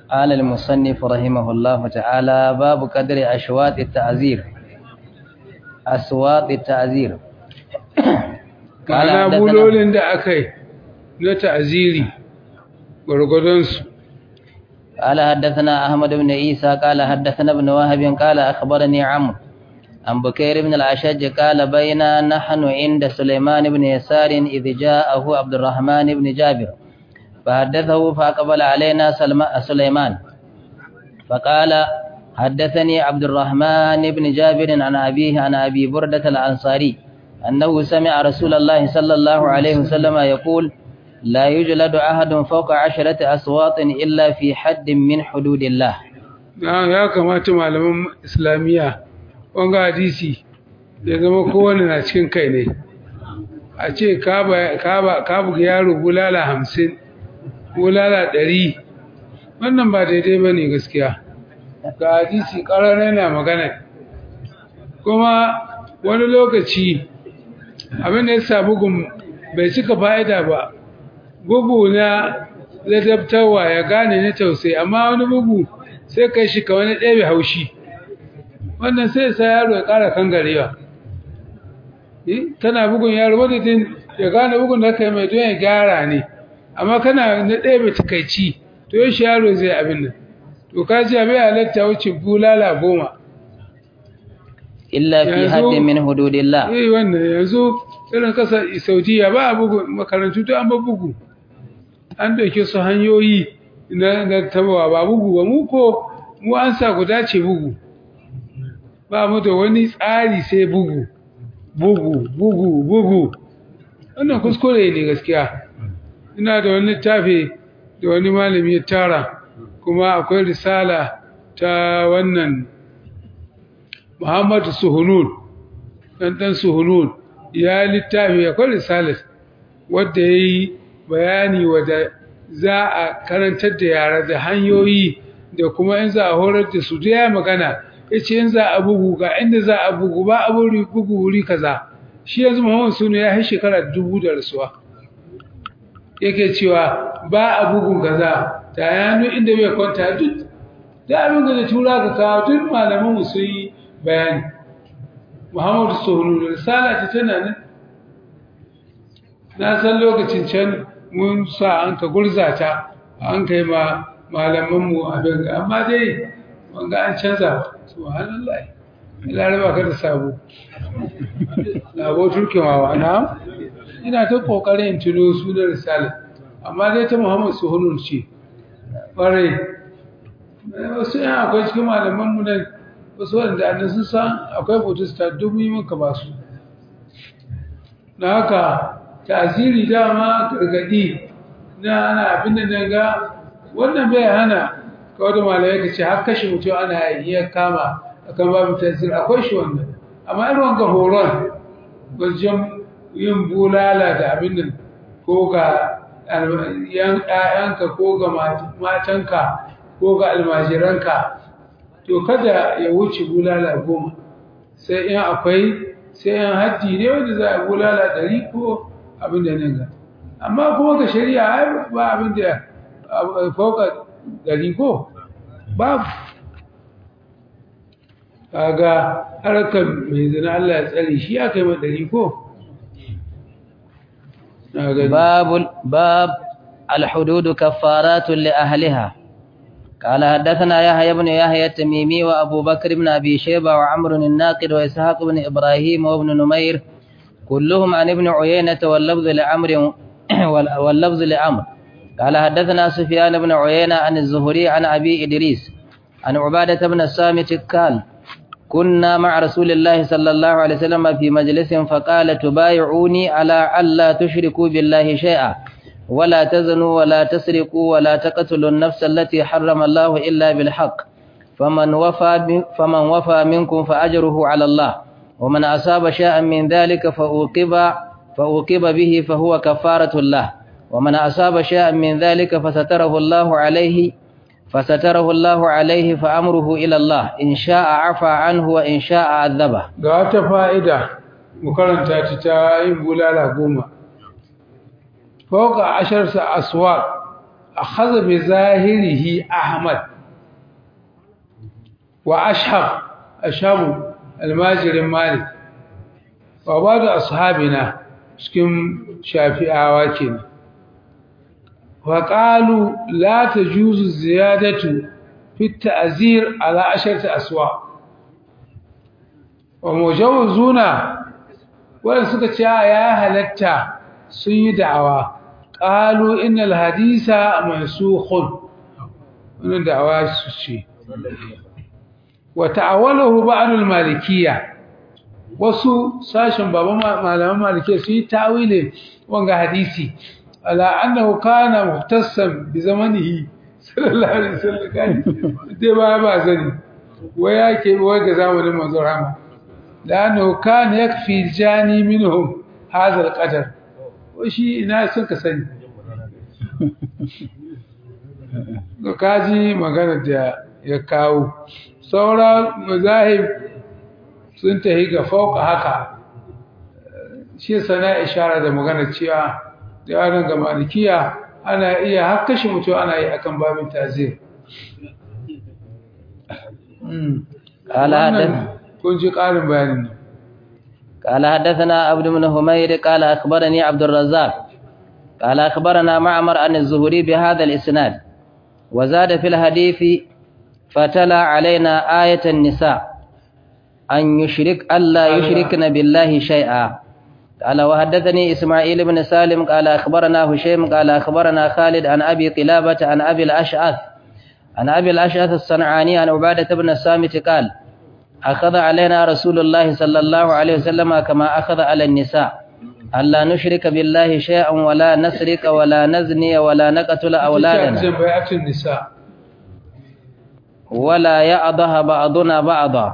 قال المصنف رحمه الله تعالى باب قدر أشواط التعزير أصوات التعزير قال ma'ana حدثنا- bulolin da aka yi na ta'aziri gwargwadonsu قال حدثنا أحمد بن عيسى قال حدثنا ابن وهب قال أخبرني عمرو عن بكير بن الأشج قال بينا نحن عند سليمان بن يسار إذ جاءه عبد الرحمن بن جابر فحدثه فأقبل علينا سلم- سليمان فقال حدثني عبد الرحمن بن جابر عن أبيه عن أبي بردة الأنصاري أنه سمع رسول الله صلى الله عليه وسلم يقول لا يجلد أحد فوق عشرة أصوات إلا في حد من حدود الله na ya kamata malaman islamiyya wanga hadisi ya zama kowane na cikin kai ne a ce ka ba- ka ba- ka buga yaro bulala hamsin bulala ɗari wannan ba daidai ba ne gaskiya ga hadisi ƙarar yana magana kuma wani lokaci abin da ya sa bugun bai cika fa'ida ba bugu na ladabtarwa ya gane na tausayi amma wani bugu sai kai shi ka wani ɗebe haushi wannan sai sa yaro ya ƙara kangarewa Eh, tana bugun yaro wadda din ya gane bugun da kai mai don ya gyara ne amma kana na ɗebe takaici to yaushe yaro zai abin nan to ka ji abin halatta wuce bulala goma إلا في يا حد زو- من حدود الله eh wannan yanzu irin kasar saudiya ba a bugu makarantu to an ba bugu an dauke su hanyoyi na na tabawa ba bugu ba mu ko mu an sa guda ce bugu ba mu da wani tsari sai bugu bugu bugu bugu wannan kuskure ne gaskiya ina da wani littafi da wani malami ya tara kuma akwai risala ta wannan Muhammadu Suhunun ɗan ɗan Suhunun ya littafi akwai risalat wadda ya yi bayani wadda za a karantar da yara da hanyoyi da kuma in za a horar da su da ya magana ya ce in za a bugu ga inda za a bugu ba a buri bugu wuri kaza shi yanzu Muhammadu Sunu ya yi shekara dubu da rasuwa yake cewa ba a bugun kaza ta yano inda bai kwanta duk da abin da tura ka kawo duk malaman mu sun yi bayani Muhammadu Sohulu risala ta tana nan na san lokacin can mun sa an ka gurza ta an kai ma malaman mu abin ga amma dai wanga an canza ba subhanallah laraba ka da sabo sabo turkewa na ina ta kokarin tuno sunan risala amma dai ta Muhammad Suhunun ce ƙwarai wasu yan akwai cikin malaman mu nan wasu wanda annan sun san akwai protesta dubu yi maka ba su na haka tasiri dama gargadi na ana abin da na ga wannan bai hana kawai da malamai ka ce har kashe mutum ana iya kama akan babu tasiri akwai shi wannan amma irin wanga horon wajen yin bulala da abin nan ko ga ‘ya'yanka ko ga matanka ko ga almajiranka to kada ya wuce bulala goma sai in akwai sai in haddi ne wanda za a bulala ɗari ko abin da nan ga amma kuma ga shari'a ba abin da fauka ɗari ko babu kaga harkar mai zina Allah ya tsare shi aka yi ma ɗari ko باب باب الحدود كفارات لأهلها قال حدثنا يحيى بن يحيى التميمي وأبو بكر بن أبي شيبة وعمر الناقد وإسحاق بن إبراهيم وابن نمير كلهم عن ابن عيينة واللفظ لعمر واللفظ لعمر قال حدثنا سفيان بن عيينة عن الزهري عن أبي إدريس عن عبادة بن الصامت قال كنا مع رسول الله صلى الله عليه وسلم في مجلس فقال تبايعوني على ألا تشركوا بالله شيئا ولا تزنوا ولا تسرقوا ولا تقتلوا النفس التي حرم الله إلا بالحق فمن وفى فمن وفى منكم فأجره على الله ومن أصاب شيئا من ذلك فأوقب فأوقب به فهو كفارة الله ومن أصاب شيئا من ذلك فستره الله عليه فستره الله عليه فأمره إلى الله إن شاء عفى عنه وإن شاء عذبه ga wata fa'ida mu karanta ta ta yin bulala goma fauka asharsa aswaq akhadha bi zahirihi ahmad wa ashab ashabu almajirin malik wa ba'du ashabina cikin shafi'awa kenan wa qalu la tajuzu ziyadatu fi at-ta'zir ala asharati aswa wa mujawizuna wanda suka ce ya halatta sun yi da'awa qalu innal hadisa mansukhun wannan da'awa su ce wa ta'awalahu ba'd al-malikiyya wasu sashen baban malaman malikiyya su yi ta'wilin wanga hadisi ala annahu kana muhtassan bi zamanihi sallallahu alaihi wasallam kai dai ba ba zani wai yake wai ga zamanin manzon rahama لأنه كان يكفي الجاني منهم هذا القدر وشي ناس كسني kaji magana da ya kawo sauran mazahib sun tahi ga fauka haka shi sana ishara da magana cewa da yaran ga malikiya ana iya hakkashi mutum ana yi akan babin tazir قال حدث kun ji ƙarin bayanin nan قال حدثنا عبد بن حميد قال أخبرني عبد الرزاق قال أخبرنا معمر عن الزهري بهذا الإسناد وزاد في الحديث فتلا علينا آية النساء أن يشرك ألا يشركن بالله شيئا قال وحدثني إسماعيل بن سالم قال أخبرنا هشيم قال أخبرنا خالد عن أبي قلابة عن أبي الأشعث عن أبي الأشعث الصنعاني عن عبادة بن الصامت قال أخذ علينا رسول الله صلى الله عليه وسلم كما أخذ على النساء ألا نشرك بالله شيئا ولا نسرق ولا نزني ولا نقتل أولادنا بيعة النساء ولا يأضها بعضنا بعضا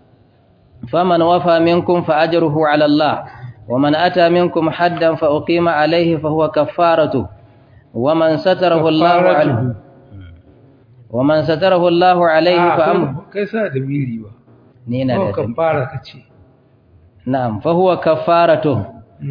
فمن وفى منكم فأجره على الله ومن أتى منكم حدا فأقيم عليه فهو كفارته ومن ستره الله عليه ومن ستره الله عليه فأمره كيف هذا ميلي بقى نينا ko da kafara kace نعم فهو كفارته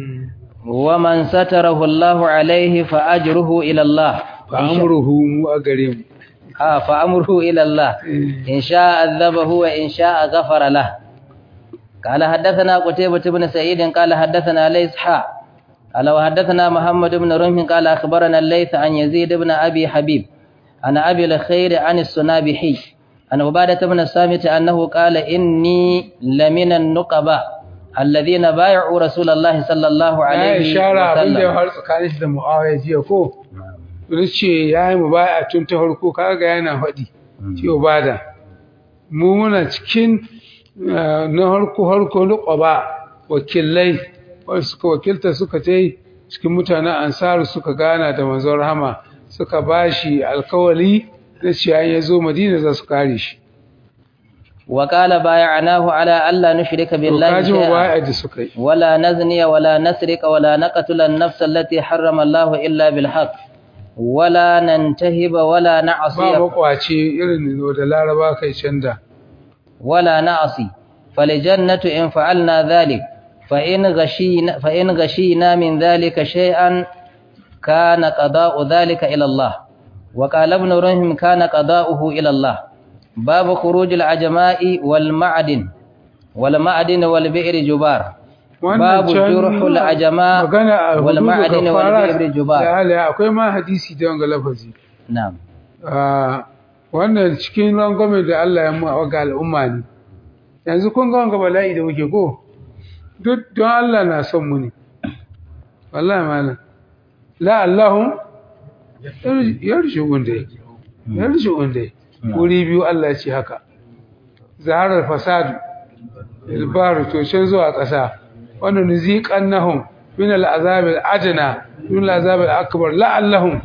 ومن ستره الله عليه فأجره إلى الله fa amruhu mu a gare mu آه فأمره إلى الله إن شاء عذبه وإن شاء غفر له قال حدثنا قتيبة بن سعيد قال حدثنا ليس حاء قال وحدثنا محمد بن رمح قال أخبرنا الليث عن يزيد بن أبي حبيب عن أبي الخير عن السنابحي عن عبادة بن الصامت أنه قال إني لمن النقباء الذين بايعوا رسول الله صلى الله ya عليه ishara abin da ya وسلم faru tsakanin shi da Muawiya jiya ko wani ce ya yi mubaya tun ta farko kaga yana faɗi ce bada mu muna cikin eh, na harko harko na ƙwaba wakilai wanda suka wakilta suka ta cikin mutanen ansaru suka gana da manzon rahama suka bashi alkawali na cewa in ya zo madina za su kare shi وقال بايعناه على ألا نشرك to بالله kaji شيئا mubaya da suka yi ولا نزني ولا نسرق ولا نقتل النفس التي حرم الله إلا بالحق ولا ننتهب ولا ba نعصي makwace irin da laraba kai canda ولا نعصي فالجنة إن فعلنا ذلك فإن غشينا, فإن غشينا من ذلك شيئا كان قضاء ذلك إلى الله وقال ابن رهم كان قضاؤه إلى الله باب خروج العجماء والمعدن والمعدن والبئر جبار باب can جرح العجماء magana a hudu والمعدن والبئر da جبار halaye akwai ma hadisi da wanga lafazi نعم Ah, wannan cikin rangwame da Allah ya mu ga al'umma ne yanzu kun ga wanga bala'i da muke ko duk don Allah na son mu ne wallahi malam la Allahum yarjuun dai yarjuun dai wuri biyu Allah ya ce haka zaharar fasadu ilbaru to can zuwa ƙasa wanda nuziqannahum min al'azab al'adna min al'azab al'akbar la'allahum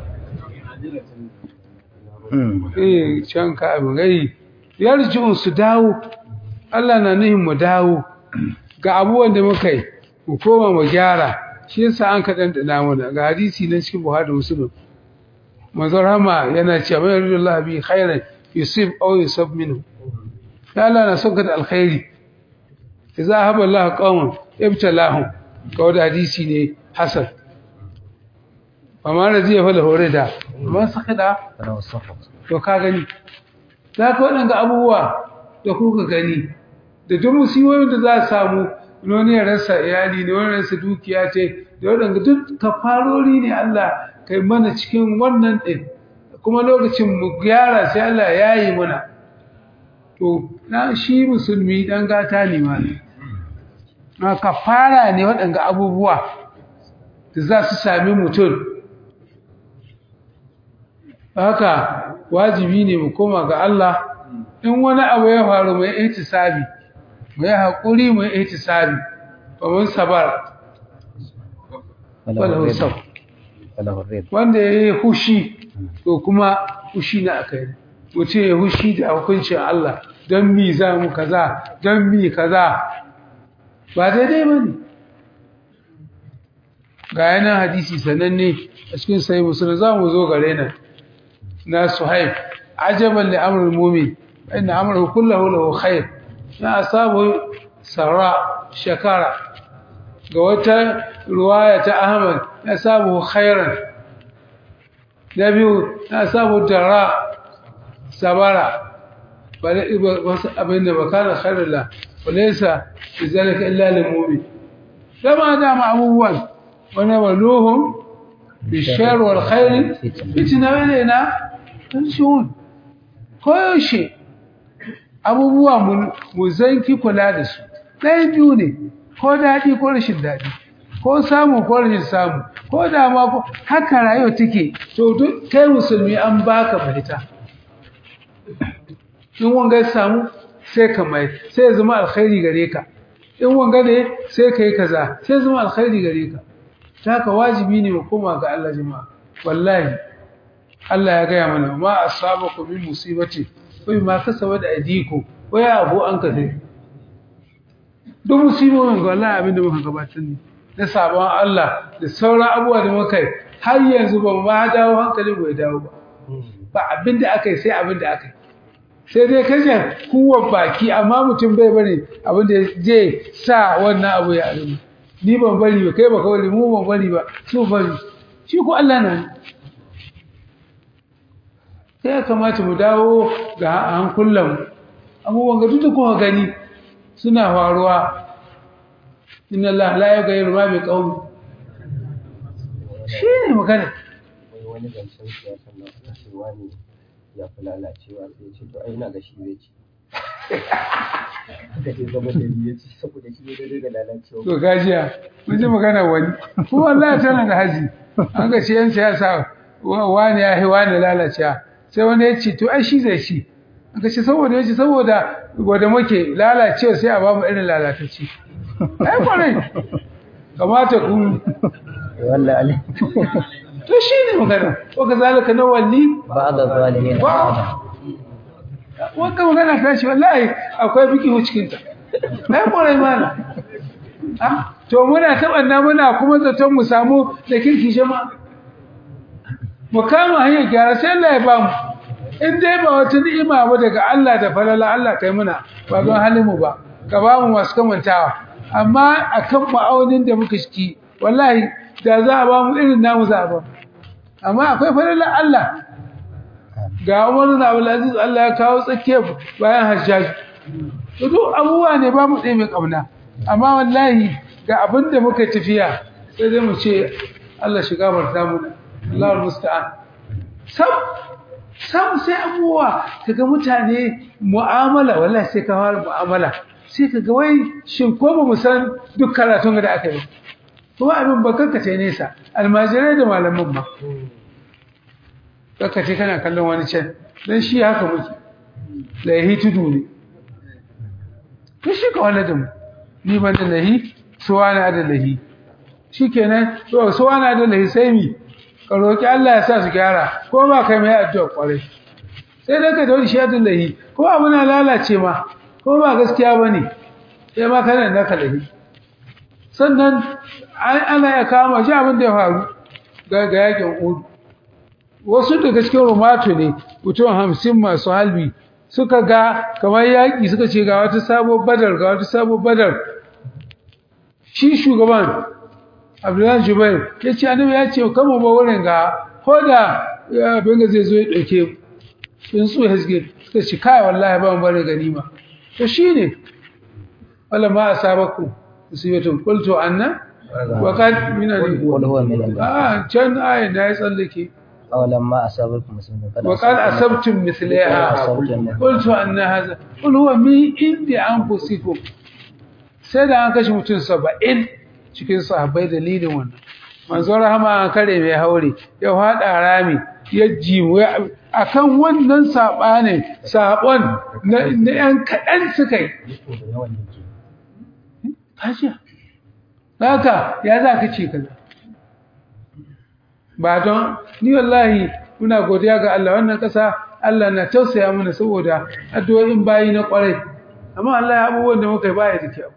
eh can ka abin gai yarji'un su dawo Allah na nihin mu dawo ga abubuwan da muka yi mu koma mu gyara shi yasa an ka dandana mana ga hadisi na cikin Buhari da Muslim manzon Rama yana cewa mai yarjullahi bi khairan yusib aw yusab minhu ya Allah na son ka da alkhairi idza haba Allah qauman ibtalahum kawai da hadisi ne hasan amma radiya fa lahu rida man sakada فله السخط to ka gani za ka waɗanga abubuwa da kuka gani da duk musiyoyin da za a samu wani ya rasa iyali ne wani ya rasa dukiya ce da waɗanda duk kafarori ne Allah kai mana cikin wannan ɗin kuma lokacin mu gyara sai Allah ya yi mana to na shi musulmi ɗan gata ne ma ne na kafara ne waɗanda abubuwa da za su sami mutum haka wajibi ne mu koma ga Allah in wani abu ya faru mai ihtisabi mai haƙuri mai ihtisabi ba mun sabar فله wala الرضا usab فله الرضا wanda yayi hushi to kuma hushi na akai mutum ya hushi da hukuncin Allah don mi za mu kaza don mi kaza ba daidai bane ga yana hadisi sananne a cikin sahih muslim za mu zo gare nan na suhaib ajaban li amrul mu'min inna amrahu kullahu lahu khair ya asabu sara shakara ga wata ruwaya ta ahmad ya sabu khairan da biyu ya sabu dara sabara wasu abin da bakana khairar la walaisa da zalika illa lil mu'min dama dama abubuwan wani waluhum bishar wal khair fitina ilaina tanshun koyaushe abubuwa mu zanki kula da su ɗaya biyu ne ko daɗi ko rashin daɗi ko samu ko rashin samu ko dama ko haka rayuwa take to duk kai musulmi an baka fahita in wanga ya samu sai ka mai sai ya zama alkhairi gare ka in wanga ne sai ka yi kaza sai ya zama alkhairi gare ka ta haka wajibi ne mu koma ga Allah jama'a wallahi Allah ya gaya mana ma asabakum min musibati wa ma kasabat aydikum wa ya abu an kasai duk musibobin ga Allah abin da muka gabatar ne na sabon Allah da sauran abubuwa da muka yi har yanzu ba ma dawo hankalin bai dawo ba ba abin da aka yi sai abin da aka yi sai dai kashe kuwa baki amma mutum bai bari abin da zai sa wannan abu ya alimu ni ban bari ba kai ba kawai mu ban bari ba su bari shi ko Allah na sai ya kamata mu dawo ga hankulan abubuwan ga duk da kuma gani suna faruwa inna Allah la yughayyiru ma bi qaumi shi ne magana wai wani zancen siyasa na aka ce wani ya fi lalacewa sai ya ce to ai ina ga shi zai ci aka ce zama da ya ci saboda shi ne daidai da lalacewa to gajiya mun ji magana wani kuma Allah tana da haji an ga ce yan siyasa wani ya yi wani lalacewa sai wani ya ce to ai shi zai ci an ga ce saboda ya ce saboda gwada muke lalacewa sai a ba mu irin lalatacci ai kwarai kamata ku wallahi to shi ne magana ko ka zalika na walli بعض الظالمين بعضا wanda magana ta shi wallahi akwai biki cikin ta ai kwarai mana ah to muna tabanna muna kuma zaton mu samu da kirki jama'a mu kama hanyar gyara sai Allah ya bamu in dai ba wata ni'ima ba daga Allah da falala Allah kai muna ba don halin mu ba ka ba mu masu kamantawa amma akan ma'aunin da muka shiki wallahi da za a ba mu irin namu za a ba amma akwai falala Allah ga Umar bin Abdul Aziz Allah ya kawo tsakiyar bayan Hajjaj to duk abubuwa ne ba mu tsaye mai kauna amma wallahi ga abin da muka tafiya sai dai mu ce Allah shiga barta mu Allah musta'an sam sam sai abubuwa kaga mutane mu'amala wallahi sai ka fara mu'amala sai kaga wai shin ko ba mu san duk karatun da aka yi kuma abin ba kankace nesa almajirai da malaman ma kankace kana kallon wani can dan shi haka muke lahi tudu ne to shi ka wani da mu ni ban da lahi suwa na da lahi shikenan to suwa na da lahi sai mi ka roki Allah ya sa su gyara ko ba kai mai addu'a kwarai sai dai ka dawo shi da lahi ko abu na lalace ma ko ba gaskiya bane sai ma kana da ka lahi sannan ana ya kama shi abin da ya faru ga yakin Uhud wasu daga cikin rumato ne mutum hamsin masu halbi suka ga kamar yaƙi suka ce ga wata sabo badar ga wata sabo badar shi shugaban abdullahi jubair ya ce annabi ya ce kama ba wurin ga hoda abin da zai zo ya ɗauke sun su hasge suka ci kai wallahi ba mu bari ganima to shine wala ma asabaku musibatun qultu anna wa kad min al قل هو من عند ah can ayi na ya tsallake أولما أصابكم مسلم قد wa qad asabtum mithlaha qultu anna hadha qul huwa min indi anfusikum sai da an kashe mutum 70 cikin sahabbai dalilin wannan manzo rahama an kare mai haure ya hada rami ya jimu akan wannan sabanin sabon na na yan kadan suka yi Yiko da yawan yake. kashiya haka ya za ka ce kaza ba don ni wallahi muna godiya ga Allah wannan ƙasa Allah na tausaya mana saboda addu'o'in bayi na ƙwarai amma Allah ya abubuwan da muka yi baya da kyau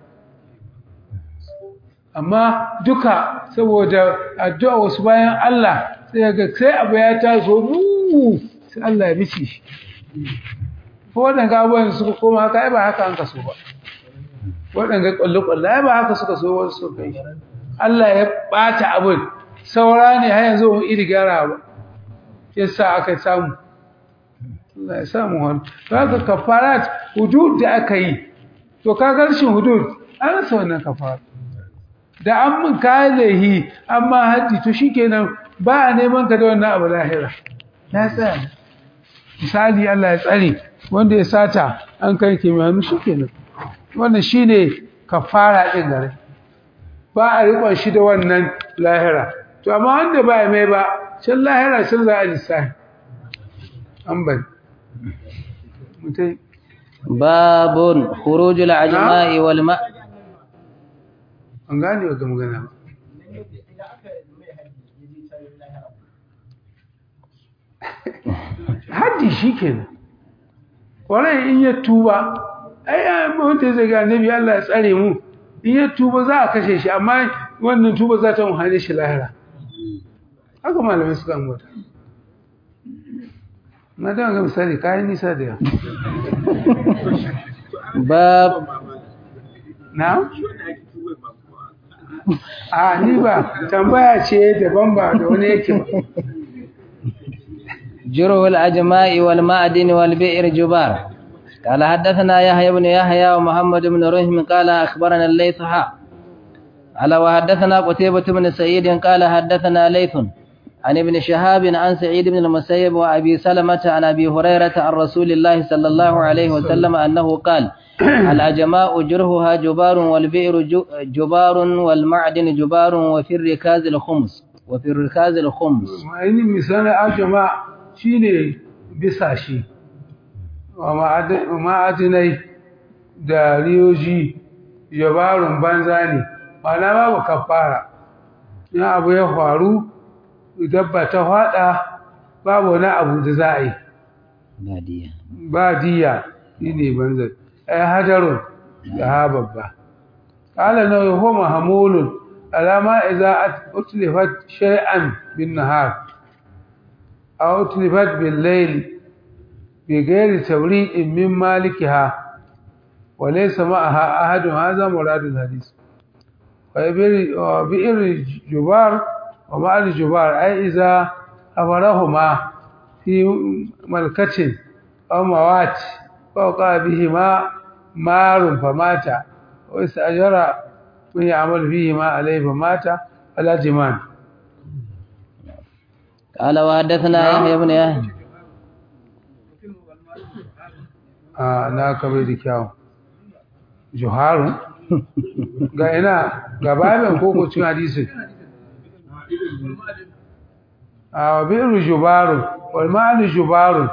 amma duka saboda addu'a wasu bayan Allah sai ga sai abu ya taso mu sai Allah ya bici shi ko waɗanda abubuwan suka koma haka ai ba haka an kaso ba waɗanda ƙwallo-ƙwallo ai ba haka suka so wasu suka yi Allah ya ɓata abin saura ne har yanzu wani iri gyara ba ya sa aka samu Allah ya samu wani to haka kafarat hudud da aka yi to ka garshin hudud an rasa wannan kafara da an mun kayan laihi amma haddi to shikenan ba a neman ka da wannan abu lahira na tsaya misali Allah ya tsare wanda ya sata an kai ke mai hannu shikenan wannan shine kafara din gare ba a riƙon shi da wannan lahira to amma wanda ba ya mai ba can lahira can za a lissafi an bari mutai باب خروج العجماء والماء an gane wa ga magana ba haddi shi kenan kwarai in ya tuba ai ai wanda zai ga annabi Allah ya tsare mu in ya tuba za a kashe shi amma wannan tuba za ta muhane shi lahira haka malamai suka ambata na da ga misali kayan nisa da yawa باب na a ni ba tambaya ce daban ba da wani yake ba جره الأجماء والمعدن والبئر جبار قال حدثنا يحيى بن يحيى ومحمد بن رهم قال أخبرنا الليث حا قال وحدثنا قتيبة بن سعيد قال حدثنا ليث عن ابن شهاب عن سعيد بن المسيب وأبي سلمة عن أبي هريرة عن رسول الله صلى الله عليه وسلم أنه قال الأجماء جرهها جبار والبئر جو- جبار والمعدن جبار وفي الركاز الخمس وفي الركاز الخمس ainihin misalin ajama shi ne bisa shi wa ma'ad- ma'adinai da riyoji jabarun banza ne mana babu kafara in abu ya faru dabba ta fada babu wani abu da za a yi بادية ba diya shi ne banza ai hajarun da ha babba ƙala na yi homa hamulun alama iza utlifat shay'an bin nahar aw utlifat bil layl bi ghairi tawri'in min malikiha wa laysa ma'aha ahadun hadha muradul hadith wa bi wa bi'r jubar wa ma'al jubar ai iza amarahuma fi malkatin aw mawat فوقع بهما مار فمات واستأجر من يعمل فيهما عليه فمات فلا جمان قال وحدثنا يحيى بن يحيى a na kabe da kyau juharu ga ina ga babin koko cin hadisi a bi'ru jubaru wal ma'al jubaru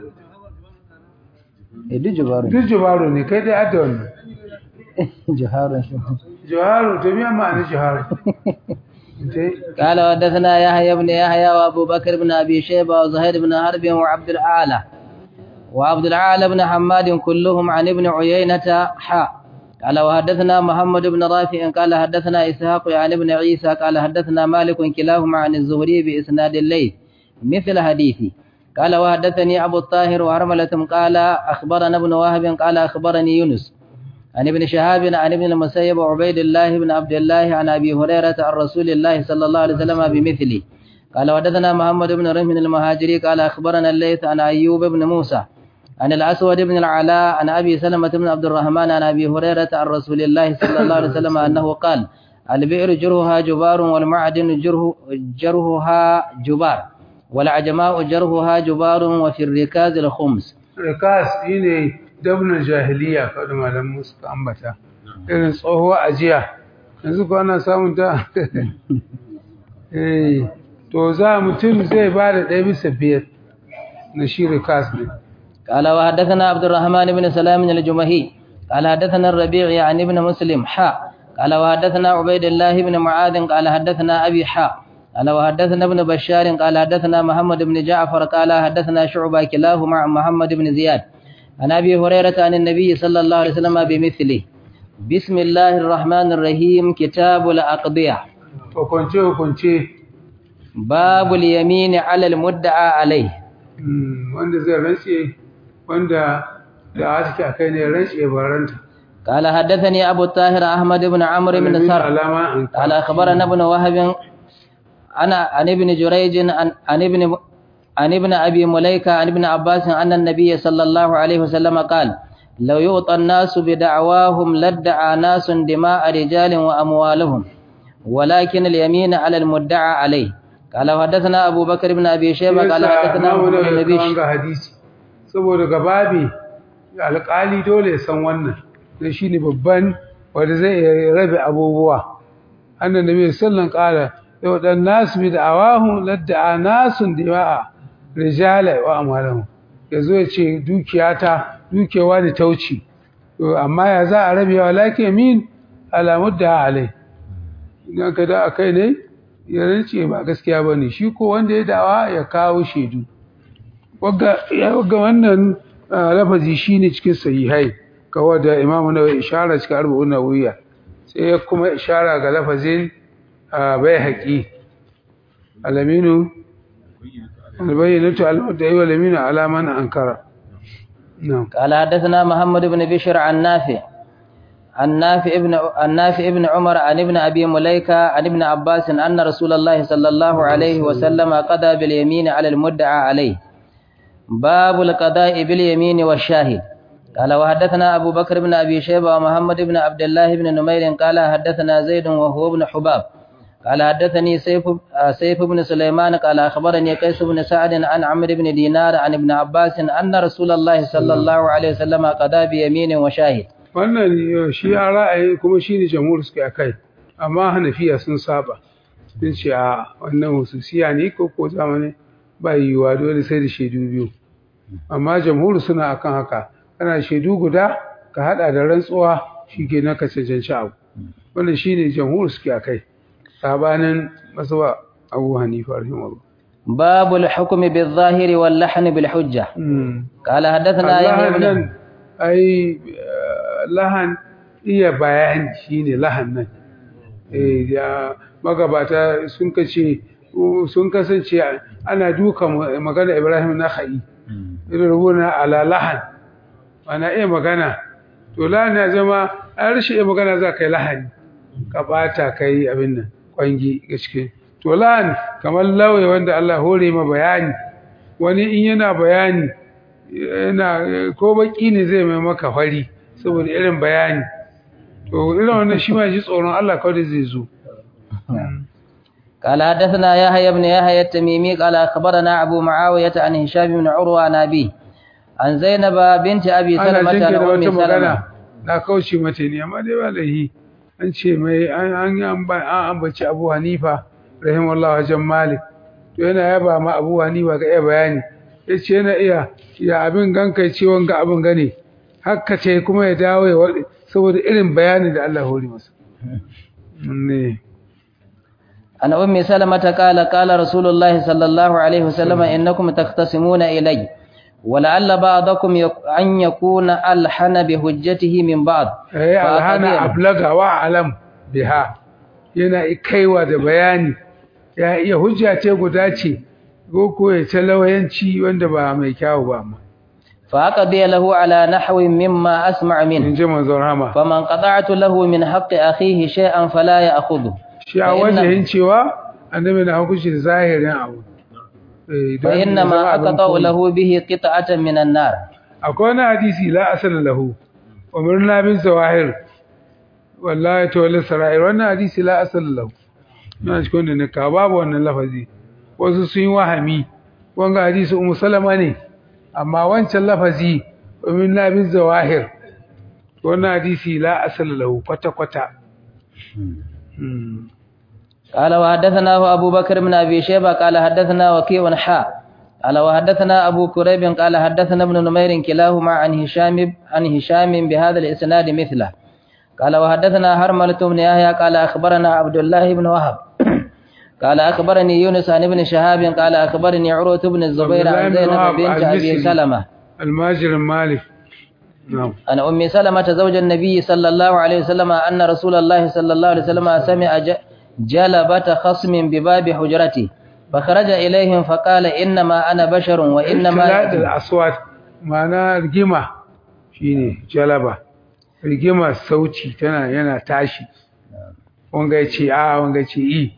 إدي جبار duk jubaru ne kai dai adda wannan جهار juharu to miyan ma'anin juharu Mutai. قال وحدثنا يحيى بن يحيى وابو بكر بن ابي شيبه وزهير بن حرب وعبد الاعلى وعبد الاعلى بن حماد كلهم عن ابن عيينة حاء قال وحدثنا محمد بن رافع قال حدثنا اسحاق عن ابن عيسى قال حدثنا مالك كلاهما عن الزهري باسناد الليل مثل حديثي قال وحدثني ابو الطاهر وهرملة قال اخبرنا ابن وهب قال اخبرني يونس عن ابن شهاب عن ابن المسيب وعبيد الله بن عبد الله عن ابي هريره عن رسول الله صلى الله عليه وسلم بمثله قال وحدثنا محمد بن رمح المهاجري قال أخبرنا الليث عن أيوب بن موسى عن الأسود بن العلاء عن أبي سلمة بن عبد الرحمن عن أبي هريرة عن رسول الله صلى الله عليه وسلم أنه قال البئر جرهها جبار والمعدن جره جرهها جبار والعجماء جرهها جبار وفي الركاز الخمس rikas shi ne dabnar jahiliya kawai malamu suka ambata irin tsohuwa ajiya yanzu ko ana samun ta eh to za mutum zai ba da ɗaya bisa biyar na shi rikas ne قال وحدثنا عبد الرحمن بن سلام الجمهي قال حدثنا الربيع يعني ابن مسلم حاء قال وحدثنا عبيد الله بن معاذ قال حدثنا أبي حاء قال وحدثنا ابن بشار قال حدثنا محمد بن جعفر قال حدثنا شعبة كلاهما عن محمد بن زياد عن أبي هريرة عن النبي صلى الله عليه وسلم بمثله بسم الله الرحمن الرحيم كتاب الأقضية hukunce hukunce باب اليمين على المدعى عليه mm, wanda zai rantse wanda da aski a kai ne rantse baranta قال حدثني أبو الطاهر أحمد بن عمرو بن سر alama an قال أخبرنا ابن وهب أنا عن ابن جريج عن عن ابن عن ابن أبي مليكة عن ابن عباس أن النبي صلى الله عليه وسلم قال لو يعطى الناس بدعواهم لادعى ناس دماء رجال وأموالهم ولكن اليمين على المدعى عليه قال وحدثنا أبو بكر بن أبي شيبة قال حدثنا Imamu محمد Nawawi بن ya kawo بشر ga hadisi saboda gababi alƙali dole ya san wannan da shi ne babban wanda zai iya rabe abubuwa annan nabi sallan ƙara yau dan nasu bi da awahu ladda nasun dima'a rijala wa amalahu yazo ya ce dukiyata dukewa da tauci to amma ya za a rabe wa lakin yamin ala mudda alai idan ka da akai ne ya rance ba gaskiya bane shi ko wanda ya dawa ya kawo shaidu wagga ya wagga wannan ah, lafazi shine cikin sahihai kawai da Imam Nawawi ishara cikin arba'un nawawiyya sai ya kuma ishara ga lafazin bai haƙi alaminu albayyinatu al-mudda'i wal yaminu ala man ankara na'am قال حدثنا محمد بن بشر عن نافع عن نافع ابن عن نافع ابن عمر عن ابن ابي مليكه عن ابن عباس ان رسول الله صلى الله عليه وسلم قضى باليمين على المدعى عليه باب القضاء باليمين والشاهد قال وحدثنا ابو بكر بن ابي شيبه ومحمد بن عبد الله بن نمير قال حدثنا زيد وهو ابن حباب قال حدثني سيف سيف بن سليمان قال اخبرني قيس بن سعد عن عمرو بن دينار عن ابن عباس ان رسول الله صلى الله عليه وسلم قضى بيمين وشاهد wannan eh, shi a ra'ayi kuma shi ne jamhur suke a kai amma hanafiya sun saba sun ce a wannan hususiya ne ko ko zamani ba yiwuwa dole sai da shaidu biyu amma jamhur suna akan haka kana shaidu guda ka hada da rantsuwa shi ke na ka cancanci abu wannan shi ne jamhur suke a kai sabanin masuwa abu hanifa rahimahullah باب الحكم بالظاهر واللحن بالحجة Mm. قال حدثنا يحيى lahan بن nan ai eh, lahan iya bayani shine lahan nan eh ya magabata sun kace sun kasance ana duka magana Ibrahim na khai irin rubuna ala lahan ana iya magana to lahan ya zama an rashin iya magana za ka yi lahani ka bata kai abin nan kwangi gaske to lahan kamar lauye wanda Allah hore ma bayani wani in yana bayani yana ko baki ne zai mai maka fari saboda irin bayani to irin wannan shi ma ji tsoron Allah kawai zai zo قال حدثنا يحيى بن يحيى التميمي قال أخبرنا أبو معاوية عن هشام بن عروة عن أبيه عن زينب بنت أبي ana سلمة عن jinkira أم wata سلمة magana na kauce mata ne amma dai ba lahi an ce mai an an yi amba- an ambaci Abu Hanifa rahimahullah wajen Malik to yana yaba ma Abu Hanifa ga iya bayani yace yana iya ya abin ganka ce wanga abin gane hakka ce kuma ya dawo ya wadi saboda irin bayanin da Allah hori masa ne عن أم سلمة قال قال رسول الله صلى الله عليه وسلم إنكم تختصمون إلي ولعل بعضكم يك- أن يكون ألحن بهجته من بعض eh alhana فأقضي- ablaga wa alam biha yana kaiwa da bayani ya iya hujja ce guda ce ko ko ya talawayanci wanda ba mai kyawu ba amma فأقضي له على نحو مما أسمع منه in ji manzon rama فمن قطعت له من حق أخيه شيئا فلا يأخذه shi a فإن- wajen cewa annabi na hukunci da zahirin abu Eh, don ya zama فإنما abin أقطع koyi. له به قطعة من النار akwai wani hadisi la asala lahu umirna bin zawahir wallahi tawalla sara'ir wannan hadisi la asala lahu na cikin da nika babu wannan lafazi wasu sun yi wahami wanga hadisi ummu salama ne amma wancan lafazi umirna bin zawahir wannan hadisi la asala lahu kwata kwata Hmm. قال وحدثنا أبو بكر بن أبي شيبة قال حدثنا وكيع حاء قال وحدثنا أبو كريب قال حدثنا ابن نمير كلاهما عن هشام عن هشام بهذا الإسناد مثله قال وحدثنا هرملة بن يحيى قال أخبرنا عبد الله بن وهب قال أخبرني يونس عن ابن شهاب قال أخبرني عروة بن الزبير عبد الله عن بن زينب وهب بنت أبي المصري. سلمة الماجر مالك نعم عن أم سلمة زوج النبي صلى الله عليه وسلم أن رسول الله صلى الله عليه وسلم سمع ج- جلبة خصم بباب حجرته فخرج إليهم فقال إنما أنا بشر وإنما اختلاط الأصوات معناه rigima shine jalaba rigima sauti tana yana tashi wanga yace a wanga yace i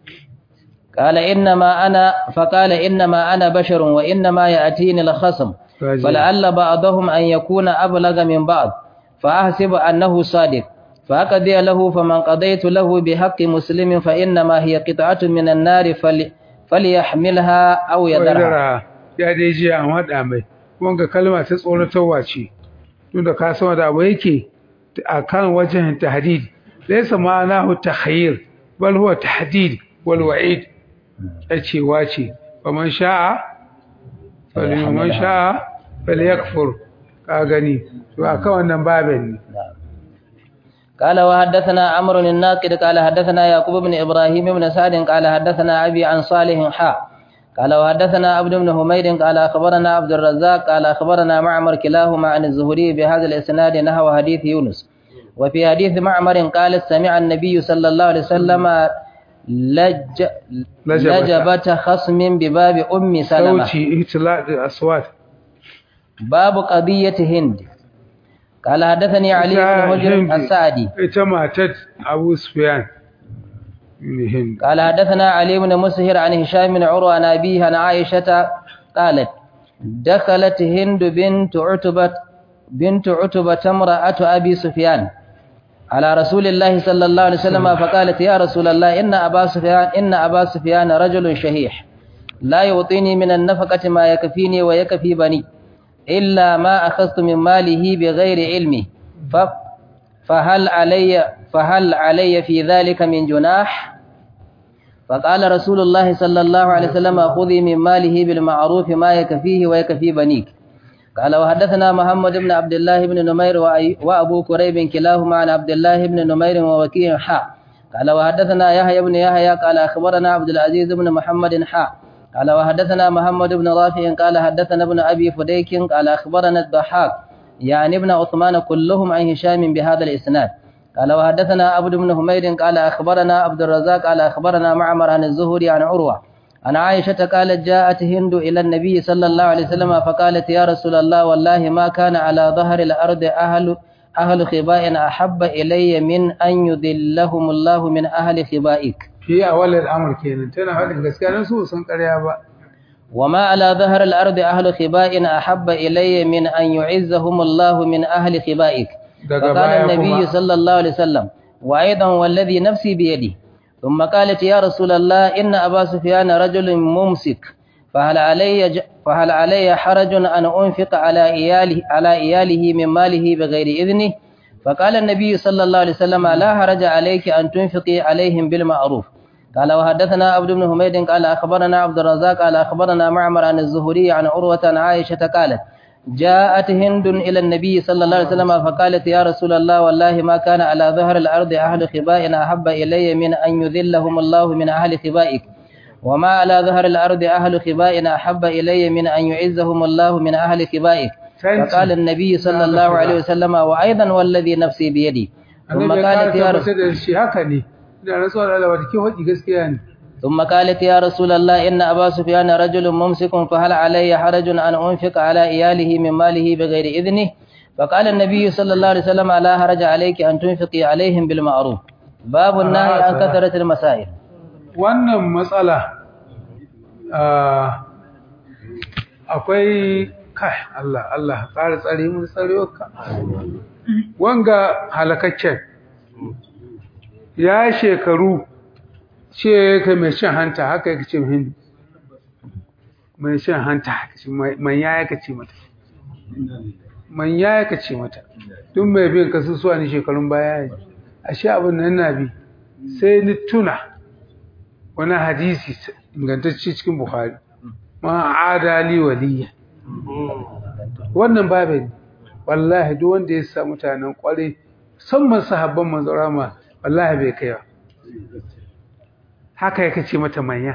قال إنما أنا فقال إنما أنا بشر وإنما يأتيني الخصم Kaji. فلعل بعضهم أن يكون أبلغ من بعض فأحسب أنه صادق فأقضي له فمن قضيت له بحق مسلم فإنما هي قطعة من النار فل فليحملها أو يذرها Wadara ya dai ji an hada mai wanga kalma ta tsoratarwa ce tunda ka san da abu yake akan wajen tahdid laysa ma'anahu takhayyir bal huwa tahdid wal wa'id yace wace faman sha'a falyuman sha'a falyakfur ka gani to akan wannan babin ne قال وحدثنا عمرو الناقد قال حدثنا يعقوب بن إبراهيم بن سعد قال حدثنا أبي عن صالح حاء قال وحدثنا عبد بن حميد قال أخبرنا عبد الرزاق قال أخبرنا معمر كلاهما عن الزهري بهذا الإسناد نحو حديث يونس وفي حديث معمر قال سمع النبي صلى الله عليه وسلم لج لجبة. لجبة خصم بباب أم سلمة sauti ihtilal aswat باب قضية هند قال حدثني علي بن هجر السعدي ita matar Abu Sufyan ne Hind قال حدثنا علي بن مسهر عن هشام بن عروة عن أبيه عن عائشة قالت دخلت هند بنت عتبة بنت عتبة امرأة أبي سفيان على رسول الله صلى الله عليه وسلم فقالت يا رسول الله إن أبا سفيان إن أبا سفيان رجل شهيح لا يعطيني من النفقة ما يكفيني ويكفي بني إلا ما أخذت من ماله بغير علمي ف فهل علي فهل علي في ذلك من جناح فقال رسول الله صلى الله عليه وسلم خذي من ماله بالمعروف ما يكفيه ويكفي بنيك قال وحدثنا محمد بن عبد الله بن نمير وأي- وأبو كريب كلاهما عن عبد الله بن نمير ووكيع حاء قال وحدثنا يحيى بن يحيى قال أخبرنا عبد العزيز بن محمد حاء قال وحدثنا محمد بن رافع قال حدثنا ابن أبي فديك قال أخبرنا الضحاك يعني ابن عثمان كلهم عن هشام بهذا الإسناد قال وحدثنا عبد بن حميد قال أخبرنا عبد الرزاق قال أخبرنا معمر عن الزهري عن عروة عن عائشة قالت جاءت هند إلى النبي صلى الله عليه وسلم فقالت يا رسول الله والله ما كان على ظهر الأرض أهل أهل خباء أحب إلي من أن يذلهم الله من أهل خبائك fi awal al'amr kenan tana faɗin gaskiya dan su san ƙarya ba وما على ظهر الأرض أهل خباء أحب إلي من أن يعزهم الله من أهل خبائك daga فقال baya النبي kuma صلى الله عليه وسلم وأيضا والذي نفسي بيدي ثم قالت يا رسول الله إن أبا سفيان رجل ممسك فهل علي ج... فهل علي حرج أن أنفق على إياله على إياله من ماله بغير إذنه فقال النبي صلى الله عليه وسلم لا حرج عليك أن تنفقي عليهم بالمعروف قال وحدثنا عبد بن حميد قال أخبرنا عبد الرزاق قال أخبرنا معمر عن الزهري عن عروة عن عائشة قالت جاءت هند إلى النبي صلى الله عليه وسلم فقالت يا رسول الله والله ما كان على ظهر الأرض أهل خباء أحب إلي من أن يذلهم الله من أهل خبائك وما على ظهر الأرض أهل خباء أحب إلي من أن يعزهم الله من أهل خبائك فقال النبي صلى الله عليه وسلم وأيضا والذي نفسي بيدي ثم annabi ya قالت يا ƙara رسول tabbatar da shi haka ne ina rantsuwa da Allah wata ke faɗi gaskiya ne ثم قالت يا رسول الله إن أبا سفيان رجل ممسك فهل علي حرج أن أنفق على إياله من ماله بغير إذنه فقال النبي صلى الله عليه وسلم لا حرج عليك أن تنفقي عليهم بالمعروف باب النهي عن كثرة المسائل wannan matsala ah, akwai kai Allah Allah ƙara tsare mun tsarewarka wanga halakaccen ya shekaru ce ka mai cin hanta haka yake ce hindi mai cin hanta haka ce, mai mai ya yaka ce mata man ya yaka ce mata duk mai bin kasusuwa ne shekarun baya ne ashe abin nan na bi sai ni tuna wani hadisi ingantacce cikin bukhari ma adali waliya wannan babu ne wallahi duk wanda ya sa mutanen kwarai musamman sahabban manzon rama wallahi bai kai ba haka yake ce mata manya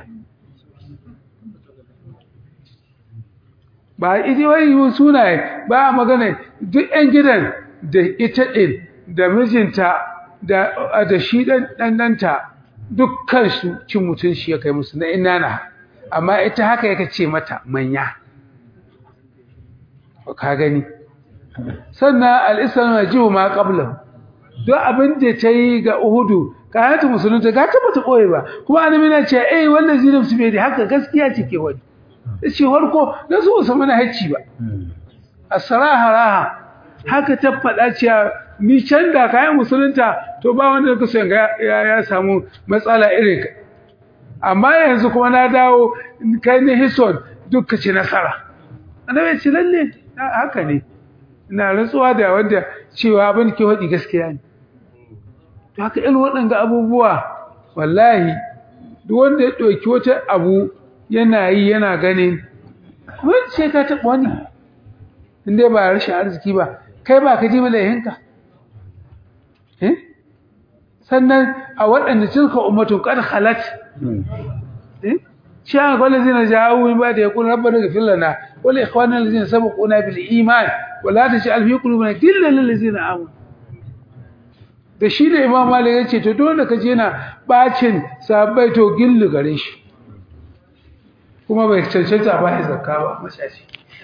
ba idi wai sunaye ba magana duk yan gidan da ita din da mijinta da da shi dan dan danta dukkan su cin mutun shi ya kai musu na inana amma ita haka yake ce mata manya ka gani sannan al-islam yajibu ma qablahu duk abin da ta yi ga Uhudu kayanta musulunta ga ta bata koyi ba kuma annabi na ce eh wannan zinab su bai haka gaskiya ce ke wani ce farko na so su mana hacci ba asraha raha haka ta faɗa cewa ni can da kayan musulunta to ba wanda ka so ya ya samu matsala irin ka amma yanzu kuma na dawo kai ne hison duk ka ci nasara annabi ce lalle haka ne ina rantsuwa da wanda cewa abin ke faɗi gaskiya ne to haka irin waɗanda abubuwa wallahi duk wanda ya ɗauki wata abu yana yi yana ganin kuma sai ka taɓa wani inda ba rashin arziki ba kai ba ka ji malahinka eh sannan a waɗanda tilka ummatun qad khalat eh shi an kwallo zina jawo min ba da ya kuna rabba daga fillana wala ikhwanan lazina sabaquna bil iman wala taj'al fi qulubina ghillan lil ladzina amanu da shi da imam malik ya ce to dole ka je na bacin sabai to gillu gare shi kuma bai cancanta ba ya zakka ba mashashi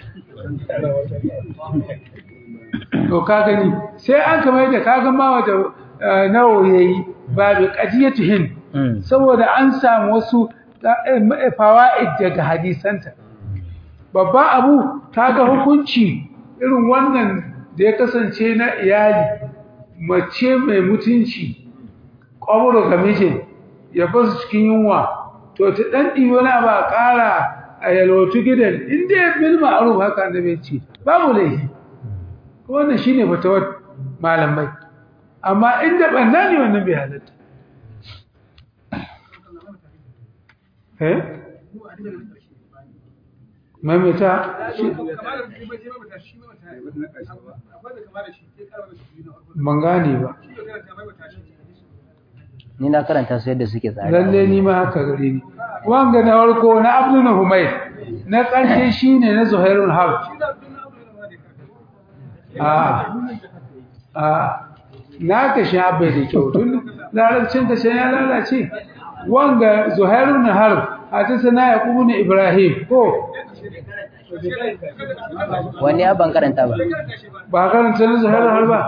to ka gani sai an kamar da ka ga ma wata nawo yayi babu qadiyatu hin saboda an samu wasu fawaid daga hadisanta babba abu ta ga hukunci irin wannan da ya kasance na iyali mace mai mutunci ƙwaburo ga mijin ya basu cikin yunwa to ta ɗan ɗi wani abu a ƙara a yalwatu gidan inda ya bil ma'aruf haka da bai ce babu laifi wannan shine fatawar malamai amma inda ɓanna ne wannan bai halatta eh mamita ban gane ba ni na karanta su yadda suke tsari lalle ni ma haka gare ni wanga na farko na abdul humayr na karshe shine na zuhairul harb a a na ka sha bai da kyau tun larabcin ka ya lalace wanga zuhairul harb hadisana yaqub ibn ibrahim ko wani ban karanta ba ba karanta na zuhairul harb ba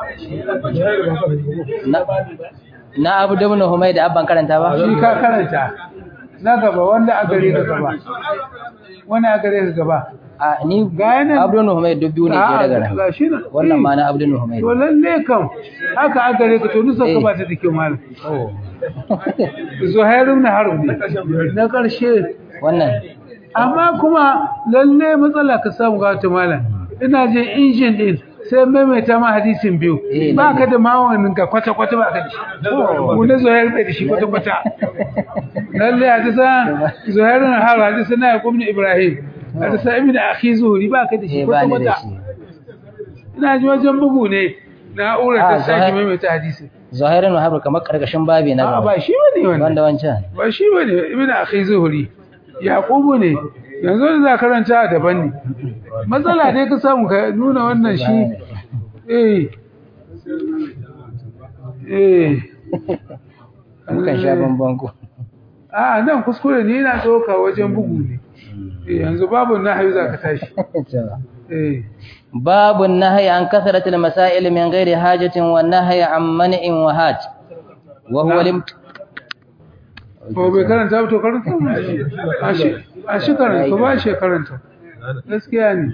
na abu da ibn humayd abban karanta ba shi ka karanta na gaba wanda a gare ka gaba wani a gare ka gaba a ni ga yanan abu da humayd duk biyu ne ke daga nan ga shi nan wannan ma na abu da humayd to lalle kam haka a gare ka to nusa ka ba ta da kyau malam zuhair ibn harb ne na karshe wannan amma kuma lalle matsala ka samu ga ta malam ina je injin din sai maimaita ma hadisin biyu Eh, ba ka da mawanin ka kwata kwata ba ka da shi mu ne zuhair bai da shi kwata kwata lalle hadisa zuhair ibn harb hadisa na yaqub ibn ibrahim hadisa ibn akhi zuhri ba ka da shi eh ba kwata ni da kwata shi ina ji wajen bugu ne na'urar Ah, ta sake Zuhair- maimaita hadisi zahirin wahabu kamar karkashin babi na a gaba ba shi bane wannan wanda wancan ba shi bane ibn akhi zuhri yaqubu ne yanzu da za karanta daban ne matsala dai ka samu ka nuna wannan shi eh eh mukan sha bamban ku a nan kuskure ne yana tsoka wajen bugu ne eh yanzu babu nahyi za ka tashi eh باب النهي عن كثرة المسائل من غير حاجة والنهي عن منع وهات وهو نعم. الامت... ko bai karanta ba to karanta mu a shi a shi karanta ba shi karanta gaskiya ne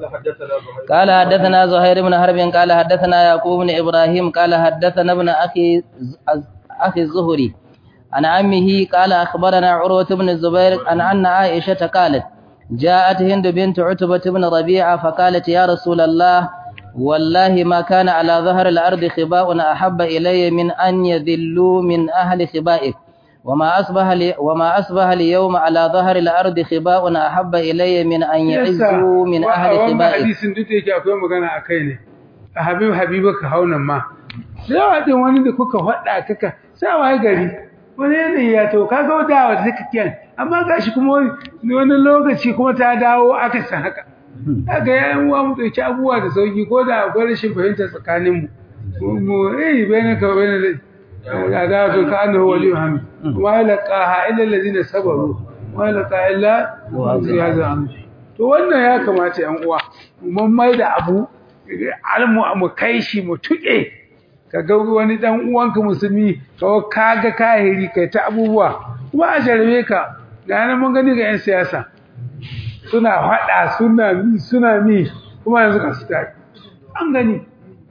قال حدثنا زهير بن حرب قال حدثنا يعقوب بن إبراهيم قال حدثنا ابن أخي أخي الزهري عن عمه قال أخبرنا عروة بن الزبير عن أن عائشة قالت جاءت هند بنت عتبة بن ربيعة فقالت يا رسول الله والله ما كان على ظهر الأرض خباء أحب إلي من أن يذلوا من أهل خبائك وما أصبح لي وما أصبح اليوم على ظهر الأرض خباء أحب إلي من أن يعزوا من أهل wannan خبائك hadisin duk da yake akwai magana a kai ne a habib habiba ka haunan ma da yawa din wani da kuka faɗa kaka sai wai gari wani ne ya to kaga wadawa da kake kiyan amma gashi kuma wani wani lokaci kuma ta dawo aka san haka kaga yayin uwa mu dauki abubuwa da sauki ko da akwai rashin fahimta tsakanin mu mu eh bayan ka bayan da da to ka annahu wali hamid wa laqaha illa alladhina sabaru wa laqa illa ziyada to wannan ya kamata yan uwa mun mai da abu almu mu kai shi mu tuke kaga wani dan uwanka musulmi kawo kaga kahiri kai ta abubuwa kuma a jarabe ka ga nan mun gani ga yan siyasa suna fada suna mi suna mi kuma yanzu ka su an gani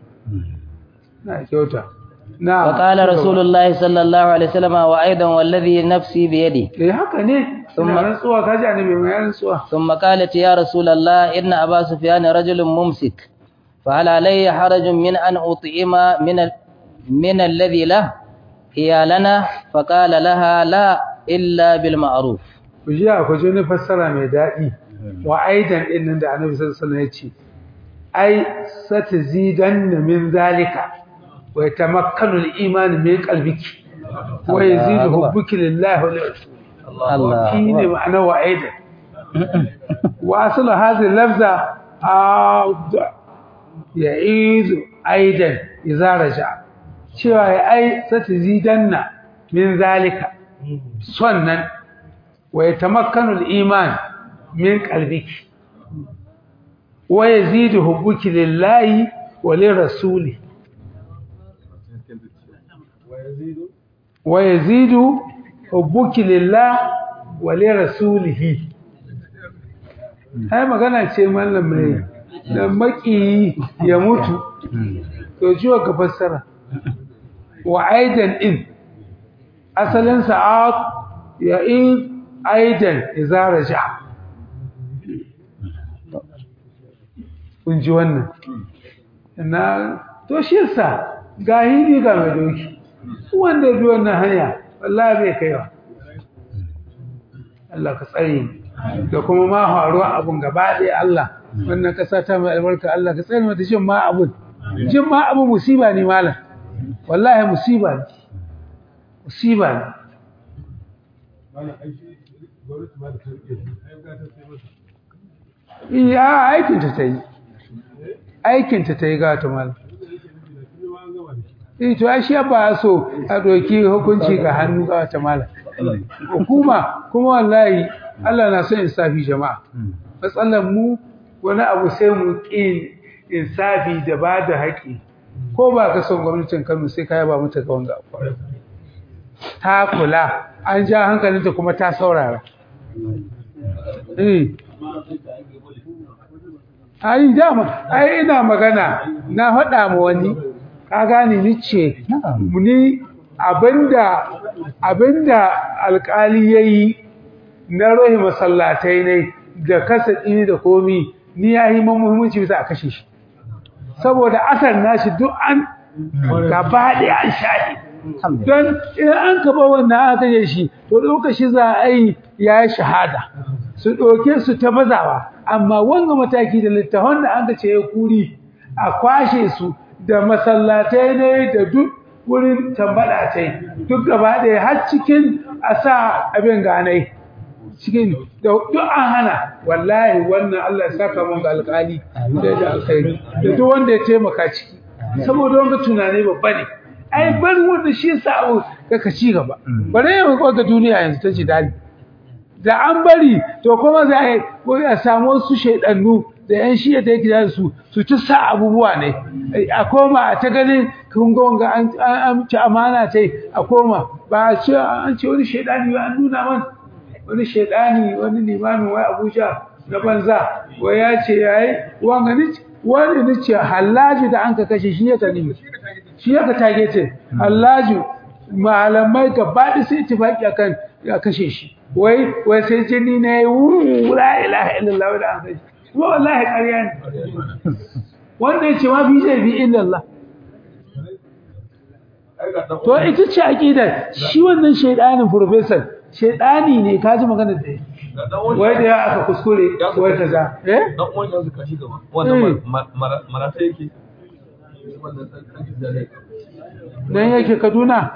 na kyauta na فقال رسول الله صلى الله عليه وسلم وأيضا والذي نفسي بيده eh haka ne Sun ina ma- rantsuwa kaji annabi mai rantsuwa ثم قالت يا رسول الله إن أبا سفيان رجل ممسك فهل علي حرج من أن أطعم من ال... من الذي له هي لنا فقال لها لا إلا بالمعروف ku ji ku ji wani fassara mai daɗi wa aidan din nan da annabi sallallahu alaihi wasallam ya ce ai satazidanna min zalika wa yatamakkanu al-iman min qalbiki wa yazidu hubbuki lillahi wa lirrasul الله shine ma'ana wa aidan wa aslu hadhihi lafza aud ya'idu aidan idza raja cewa ya ai satazidanna min zalika sannan wa yatamakkanu al-iman min qalbiki wa yazidu hubbuki lillahi wa lirrasuli wa yazidu hubbuki lillahi wa lirrasulihi ai magana ce mallam mai da maki ya mutu to jiwa ka fassara wa aidan in asalin sa'at ya in aidan idza raja kun ji wannan na to shi yasa ga hili ga mai doki wanda bi wannan hanya wallahi bai kaiwa Allah ka tsare mu da kuma ma faruwa abun gaba ɗaya Allah wannan ƙasa ta mai albarka Allah ka tsare mata jin ma abun jin ma abu musiba ne malam wallahi musiba ne musiba ne iya aikinta ta yi aikinta ta yi gata malam eh to ai shi ba so a doki hukunci ga hannu ga wata malam hukuma kuma wallahi Allah na son insafi jama'a matsalar mu wani abu sai mu ƙi insafi da ba da haƙi ko ba ka son gwamnatin Kano sai ka yaba mata ga wanga abu ta kula an ja hankalinta kuma ta saurara eh ai dama ai ina magana na faɗa ma wani ka gane ni ce ni abinda abinda alƙali yayi na rohi masallatai ne da kasa ɗini da komi ni ya yi muhimmanci bisa a kashe shi saboda asar nashi duk an gaba ɗaya an shaɗi don idan an kaba wannan aka kashe shi to lokaci za a yi ya yi shahada su ɗauke su ta bazawa amma wanga mataki da littafan da an ce ya kuri a kwashe su da masallatai ne da duk wurin tambaɗa tai duk gaba ɗaya har cikin a sa abin ganai cikin da duk an hana wallahi wannan Allah ya saka mun ga alƙali da da alkhairi da duk wanda ya taimaka ciki saboda wanda tunani babba ne ai bar wanda shi yasa abu kaka ci gaba bare yau ko ga duniya yanzu ta ji dali da an bari to kuma za a ko a samu wasu shaidannu da yan shiya da yake da su su ci sa abubuwa ne a koma a ta ganin kun ga wanga an an ci amana ce a koma ba a ce an ce wani shaidani ba an nuna man wani shaidani wani limamin wai Abuja na banza wai ya ce yayi wanga ni wani ni ce hallaji da an ka kashe shi ya ta nemi shi ya ka tage ce hallaji malamai gaba da sai tifaki akan ya kashe shi wai wai sai jini ne wuru la ilaha illallah da an kashe kuma wallahi ƙarya ne wanda ya ce ma fi zai fi illallah to ita ce aqida shi wannan shaydanin professor shaydani ne ka ji magana da yi wai da ya aka kuskure wai kaza eh dan uwan yanzu kashi gaba wannan marata yake wannan dan dan yake Kaduna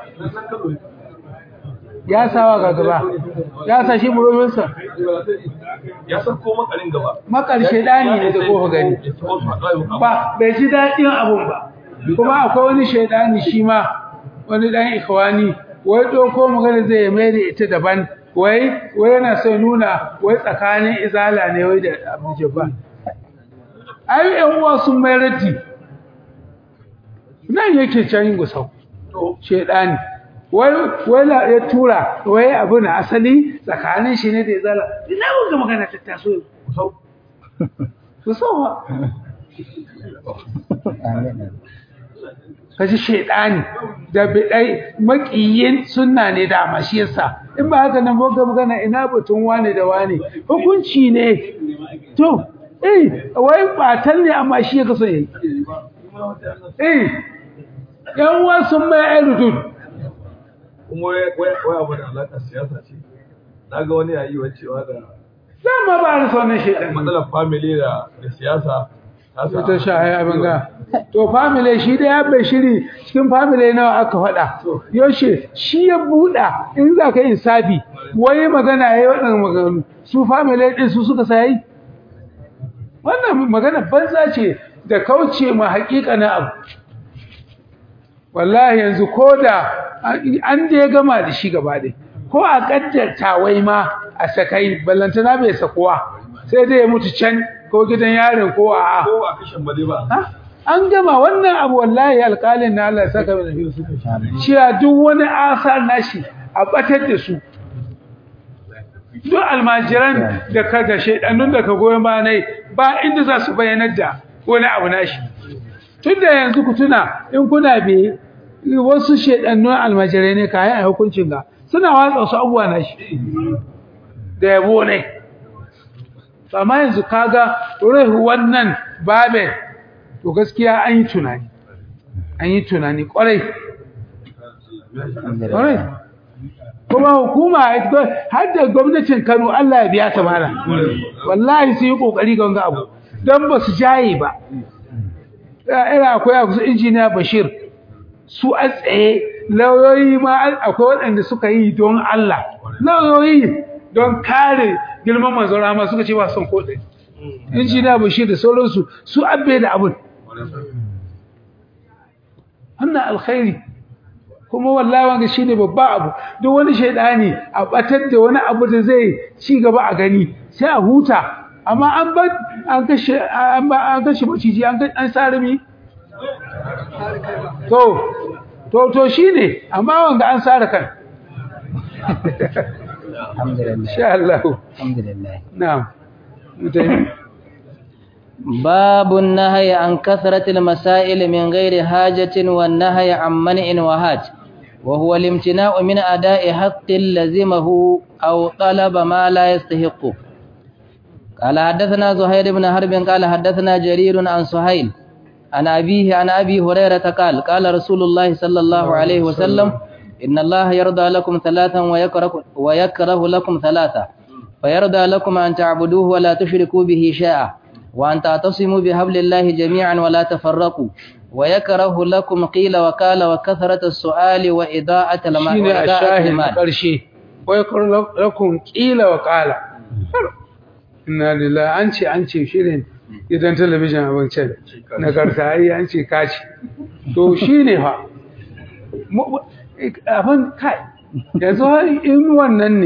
ya sawa ga gaba ya sa shi professor ya san ko makarin gaba makar shaydani ne da kofa gani ba bai ji daɗin abun ba kuma akwai wani shaidani shi ma wani dan ikhwani wai doko magana zai mai da ita daban wai wai yana so nuna wai tsakanin izala ne wai da Abu Jabbar ai yan uwa sun mai raddi nan yake can gusau shaidani wai wai la ya tura wai abu na asali tsakanin shi ne da izala ina mun ga magana ta taso gusau gusau kaji shedani da bidai makiyin sunna ne da ma shi yasa in ba haka nan boga magana ina batun wane da wane hukunci ne to eh wai batan ne amma shi ya kaso yayi eh yan uwa sun mai airudud kuma wai abu da alaƙar siyasa ce na ga wani yayi wacewa da dama ba da sonin shedan matsalar family da siyasa ta sha ai abin ga to family shi da ya bai shiri cikin family nawa aka faɗa yaushe shi ya buɗa in za ka yi sabi wai magana yayi waɗannan maganganu su family din su suka sai wannan magana banza ce da kauce ma haƙiƙa na abu wallahi yanzu ko da an da ya gama da shi gaba ɗaya ko a ƙaddarta wai ma a sakai ballantana bai sakuwa sai dai ya mutu can ko gidan yarin ko a ko a kashin ba dai ba an gama wannan abu wallahi alƙalin na Allah ya saka mai nafi su cewa duk wani asar nashi a batar da su duk almajiran da ka da shedannun da ka goyon ba nai ba inda za su bayyanar da wani abu nashi tun da yanzu ku tuna in kuna bi wasu shedannun almajirai ne kayan a hukuncin ga suna watsa su abubuwa nashi da yabo ne amma yanzu kaga ruhu wannan babin to gaskiya an yi tunani an yi tunani kwarai kwarai kuma hukuma har da gwamnatin Kano Allah ya biya ta mana wallahi sun yi kokari ga wanga abu dan ba su jaye ba ina akwai abu injiniya Bashir su a tsaye lauyoyi ma akwai waɗanda suka yi don Allah lauyoyi don kare girman manzon rama suka ce ba son ko ɗaya injiniya bashir da sauransu su abbe da abun wannan alkhairi kuma wallahi wanga shine babba abu duk wani shaidani a batar da wani abu da zai ci gaba a gani sai a huta amma an ba an kashe an ba an kashe maciji an an sare mi to to to shine amma wanga an sare kan alhamdulillah insha Allah alhamdulillah na'am mutai باب النهي عن كثرة المسائل من غير حاجة والنهي عن منع وهاج وهو الامتناع من أداء حق لزمه أو طلب ما لا يستحق قال حدثنا زهير بن حرب قال حدثنا جرير عن سهيل عن أبيه عن أبي هريرة قال قال رسول الله صلى الله عليه وسلم إن الله يرضى لكم ثلاثا ويكره, ويكره لكم ثلاثا فيرضى لكم أن تعبدوه ولا تشركوا به شيئا وأن تعتصموا بحبل الله جميعا ولا تفرقوا ويكره لكم قيل وقال وكثرة السؤال وإضاءة المال shine a shahid karshe wai kun lakum qila wa qala inna lillahi an ce an ce shirin idan talabijin abincin na karta ai an ce kaci to shine fa abin kai yanzu in wannan ne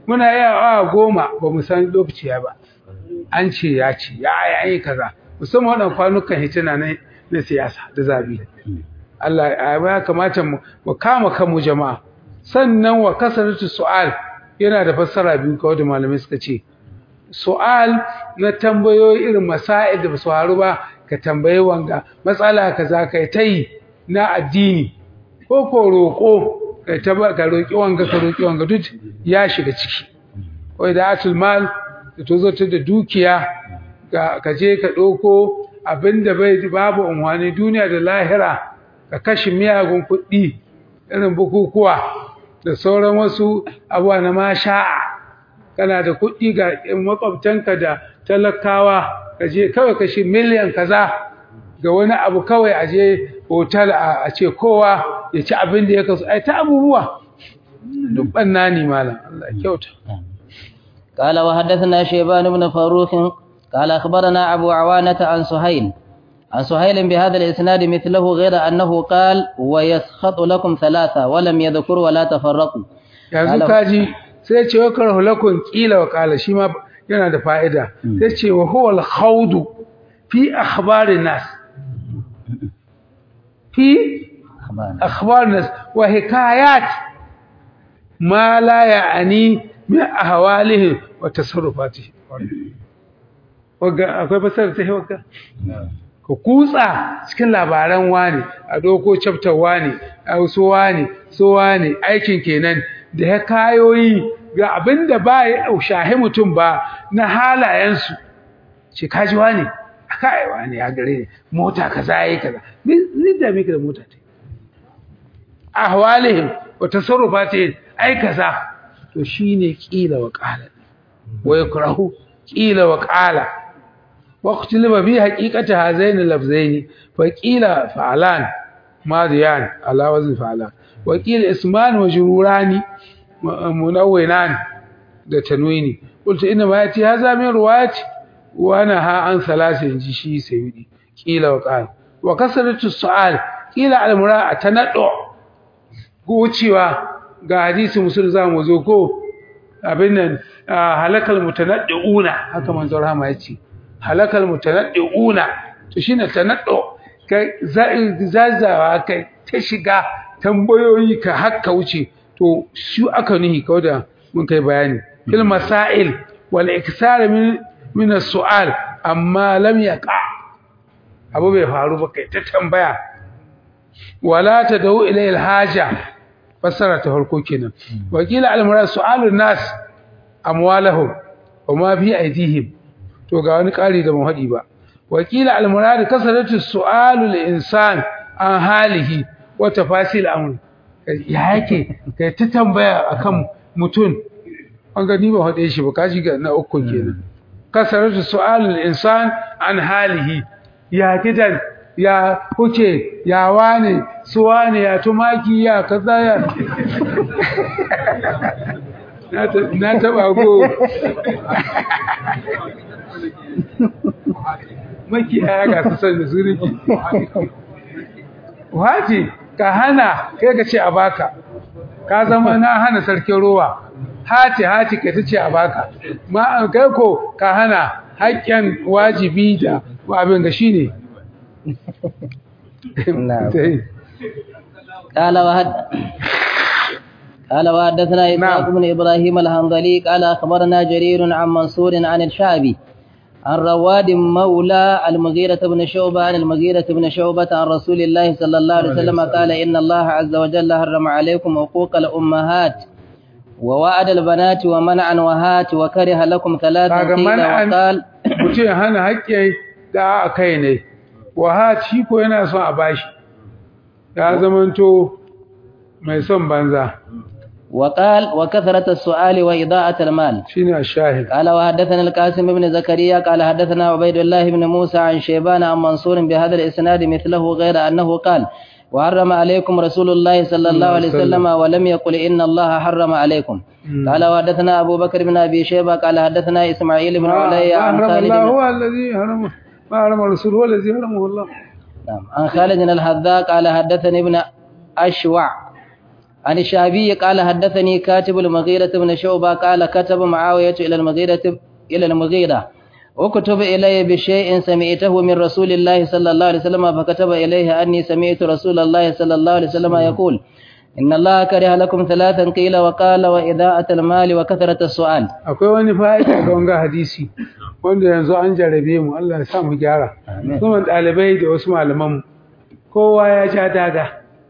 muna iya awa goma ba mu san lokaci ya ba an ce ya ce ya yi an yi kaza musamman waɗannan kwanukan hitina na na siyasa da zabi Allah ya kamata mu mu kama kanmu jama'a sannan wa kasaratu su'al yana da fassara biyu kawai da malamai suka ce su'al na tambayoyi irin masail da basu haru ba ka tambaye wanga matsala kaza kai tai na addini ko ko roko kai ta ka roki wanga ka roki wanga duk ya shiga ciki wai da atul mal da tozo ta da dukiya ka je ka ɗauko abinda bai babu unwani duniya da lahira ka kashe miyagun kuɗi irin bukukuwa da sauran wasu abuwa na masha'a kana da kuɗi ga makwabtanka da talakawa ka je kawai kashe miliyan kaza ga wani abu kawai a je hotel a ce kowa ya ci abin da ya kasu ai ta abubuwa duk ɓanna ne malam Allah kyauta قال وحدثنا شيبان بن فاروق قال أخبرنا أبو عوانة عن سهيل عن سهيل بهذا الإسناد مثله غير أنه قال ويسخط لكم ثلاثة ولم يذكر ولا تفرقوا yanzu kaji sai ce wa karhu lakum qila wa qala shi ma yana da fa'ida sai ce wa huwa al-khawd fi akhbar nas fi akhbar nas wa hikayat ma la ya'ni min ahwalihi wa tasarrufatihi wagga akwai fasara ta hewaka ka kutsa cikin labaran wani a doko chapter wani a wasu wani so wani aikin kenan da ya kayoyi ga abinda ba ya shahi mutum ba na halayensu ce kaji wani kai wani ya gare ni mota kaza yayi kaza ni da miki da mota ta ahwalihim wa tasarrufatihim ai kaza to shine kila wa qala wa yakrahu kila wa qala واختلف في حقيقة هذين اللفظين فقيل فعلان ماضيان على وزن فعلان وقيل اسمان وجروران منونان ده تنويني قلت إنما يأتي هذا من رواية ونهى عن ثلاث جشي سيدي قيل وقال وكسرت السؤال قيل على المراء تندع قوتيوا ga hadisi musul za mu zo ko abin nan halakal mutanaddiuna haka manzo rahama yace halakal mutanaddiuna to shine tanaddu kai zazzawa kai ta shiga tambayoyi ka hakka wuce to shi aka nihi kawai da mun kai bayani fil masail wal iksar min min as-su'al amma lam yaqa abu bai faru ba kai ta tambaya wala tadau ila al-haja fasara ta farko kenan wakila al-murad su'alun nas amwalahum wa ma fi aydihim to ga wani ƙari da mun haɗi ba wakila al-murad kasaratu su'alu lil-insan an halihi wa tafasil amr ya yake kai ta tambaya akan mutum an ga ni ba haɗe shi ba kaji ga na uku kenan kasaratu su'alu lil-insan an halihi ya gidan ya kuke ya wane su wane ya tumaki ya kaza ya na taba go makiyaya ga su san da su riki wace ka hana kai ka ce a baka ka zama na hana sarkin ruwa hati hati ka ta ce a baka ma kai ko ka hana haƙƙin wajibi da abin da shine قال وهد قال وحدثنا إسحاق بن إبراهيم الهنظلي قال أخبرنا جرير عن منصور عن الشعبي عن رواد مولى المغيرة بن شعبة عن المغيرة بن شعبة عن رسول الله صلى الله عليه وسلم قال إن الله عز وجل حرم عليكم حقوق الأمهات ووعد البنات ومنعا وهات وكره لكم ثلاثا قيل وقال mutum hana haƙƙi da a kai ne wahat shi ko yana son a bashi ya zamanto mai son banza وقال وكثرة السؤال وإضاءة المال shine الشاهد قال وحدثنا القاسم بن زكريا قال حدثنا عبيد الله بن موسى عن شيبان عن منصور بهذا الإسناد مثله غير أنه قال وحرم عليكم رسول الله صلى الله عليه وسلم ولم يقل إن الله حرم عليكم قال وحدثنا أبو بكر بن أبي شيبة قال حدثنا إسماعيل بن علي عن حرم خالد الله بن- هو الذي حرمه ما حرم الرسول هو الذي حرمه الله نعم عن خالد الحذاء قال حدثني ابن أشوع عن الشعبي قال حدثني كاتب المغيرة بن شعبة قال كتب معاوية إلى المغيرة إلى المغيرة وكتب إلي بشيء سمعته من رسول الله صلى الله عليه وسلم فكتب إليه أني سمعت رسول الله صلى الله عليه وسلم يقول إن الله كره لكم ثلاثا قيل وقال وإذاءة المال وكثرة السؤال akwai wani fa'ida ga wanga hadisi wanda yanzu an jarabe mu Allah ya sa mu gyara kuma ɗalibai da wasu malaman mu kowa ya ja daga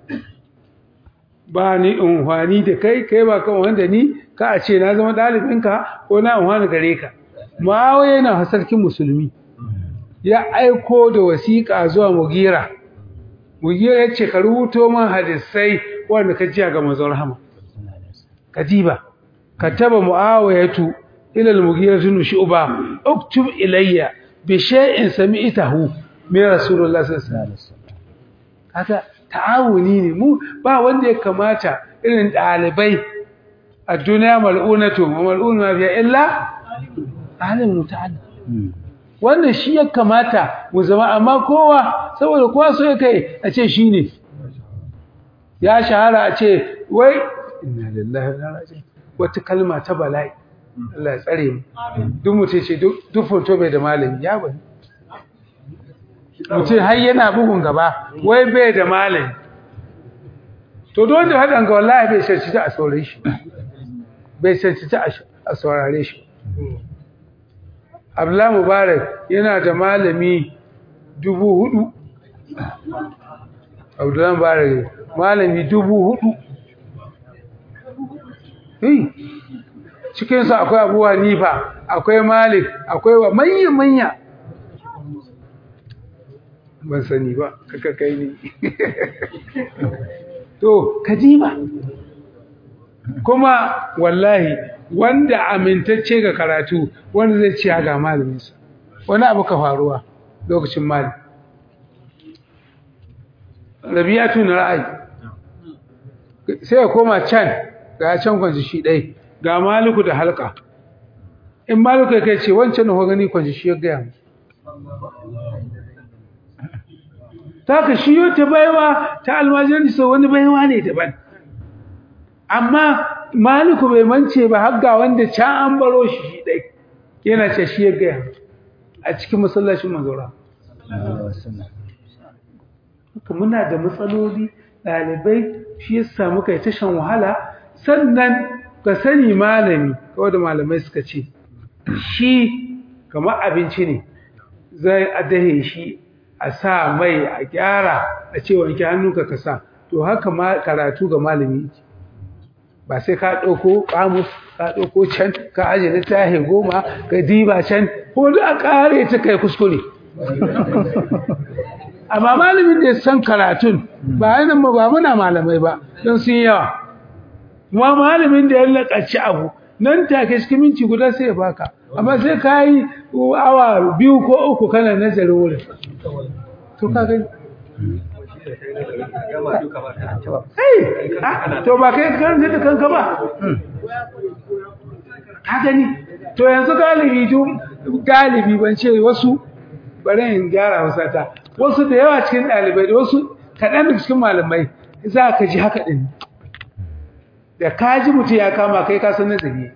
ba ni unhwani da kai kai ba kan wanda ni ka a ce na zama ɗalibinka ko na unhwani gare ka ma'awaye yana sarkin musulmi ya aiko da wasiƙa zuwa mugira mugira ya ce ka rubuto man hadisai wanda ka jiya ga manzon rahama kadiba kataba muawiyatu ila al-mughira bin shu'ba uktub ilayya bi shay'in sami'tahu min rasulullah sallallahu alaihi wasallam haka ta'awuni ne mu ba wanda ya kamata irin dalibai a duniya mal'unatu wa mal'un ma biya illa alim muta'allim wannan shi ya kamata mu zama amma kowa saboda kowa so ya kai a ce shine ya shahara a ce wai inna lillahi wa inna ilaihi wata kalma ta bala'i Allah ya tsare mu duk mutum ce duk foto bai da malami ya bani mutum har yana bugun gaba wai bai da malami to don da haɗin ga wallahi bai cancanci a saurare shi bai cancanci a saurare shi Abdullahi Mubarak yana da malami dubu hudu Abdullahi Mubarak malami dubu hudu cikinsu akwai abu hanifa akwai malik akwai wa manya-manya ban sani ba kaka kai ne to kajiba kuma wallahi wanda amintacce ga karatu wanda zai ciya ga malaminsa wani abu ka faruwa lokacin malik rabiyatu na ra'ayi sai ya koma can ga can kwanci shi ɗai ga maliku da halka in maliku ya kai ce wancan na gani kwanci shi ya gaya mu ta ka shi ta baiwa ta almajirani sau wani baiwa ne daban amma maliku bai mance ba har ga wanda can an baro shi shi ɗai yana ce shi ya gaya a cikin masallacin mazora muna da matsaloli ɗalibai shi ya samu kai ta shan wahala sannan ka sani malami kawai da malamai suka ce shi kamar abinci ne zai adahe shi a sa mai a gyara a ce wanke hannunka ka sa to haka ma karatu ga malami ba sai ka ɗauko ƙamus ka ɗauko can ka aje littafi goma ka diba can ko da a ƙare ta kai kuskure amma malamin da ya san karatun ba yanan ba muna malamai ba don sun yawa kuma malamin da ya lakaci abu nan take cikin minti guda sai ya baka amma sai ka yi awa biyu ko uku kana nazarin wurin to ka gani to ba kai kan da kanka ba ka gani to yanzu galibi galibi ban ce wasu bari in gyara wasata wasu da yawa cikin ɗalibai da wasu kaɗan da cikin malamai za ka ji haka ɗin da ka ji mutum ya kama kai ka san nazari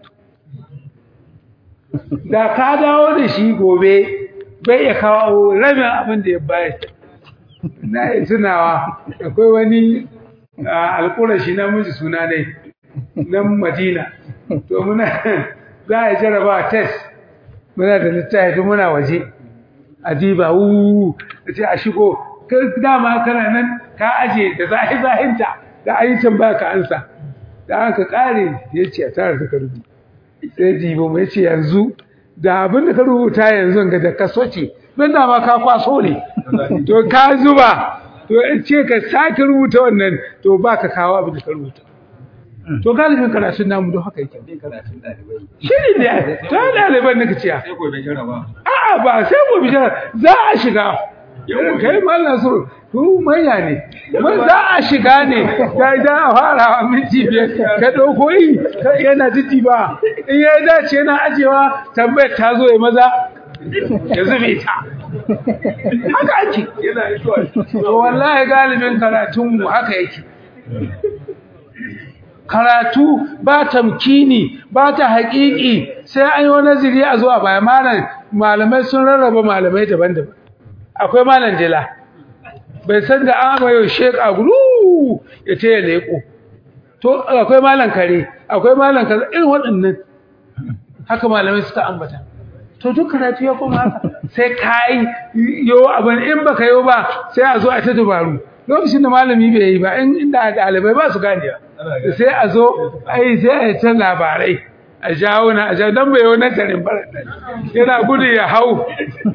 da ka dawo da shi gobe bai ya kawo rabin abin da ya bayar na yi tunawa akwai wani alƙurashi na miji suna ne na madina to muna za a jaraba test muna da littafi muna waje adiba wu ce a shigo dama kana nan ka aje da zahi zahinta da ayyukan baka ansa da aka kare yace a tare da karbu sai dibo mai ce yanzu da abin da ka rubuta yanzu ga da kaso ce don dama ka kwaso ne to ka zuba to in ce ka sake rubuta wannan to baka kawo abin da ka rubuta to galibin karatun namu don haka yake shi ne to ɗaliban naka ciya sai gobe jaraba a'a ba sai gobe jaraba za a shiga kai mallan so ku manya ne mun za a shiga ne da da a fara a minti biyar ka dauko yi yana jiddi ba in ya dace yana ajewa tambayar ta zo ya maza ya zube ta haka ake yana isuwa to wallahi galibin karatun mu haka yake karatu ba tamkini ba ta haƙiƙi sai an yi wani nazari a zuwa baya malam malamai sun rarraba malamai daban-daban akwai malam jila bai san da an amayo shek a guru ya ce ya leƙo to akwai malam kare akwai malam kaza irin waɗannan haka malamai suka ambata to duk karatu ya koma haka sai ka yi yo abin in baka yi ba sai a zo a ta dubaru lokacin da malami bai yi ba in inda ɗalibai ba su gane ba sai a zo ai sai a yi ta labarai a jawo na a jawo don bai yi wani tarin bara yana gudu ya hau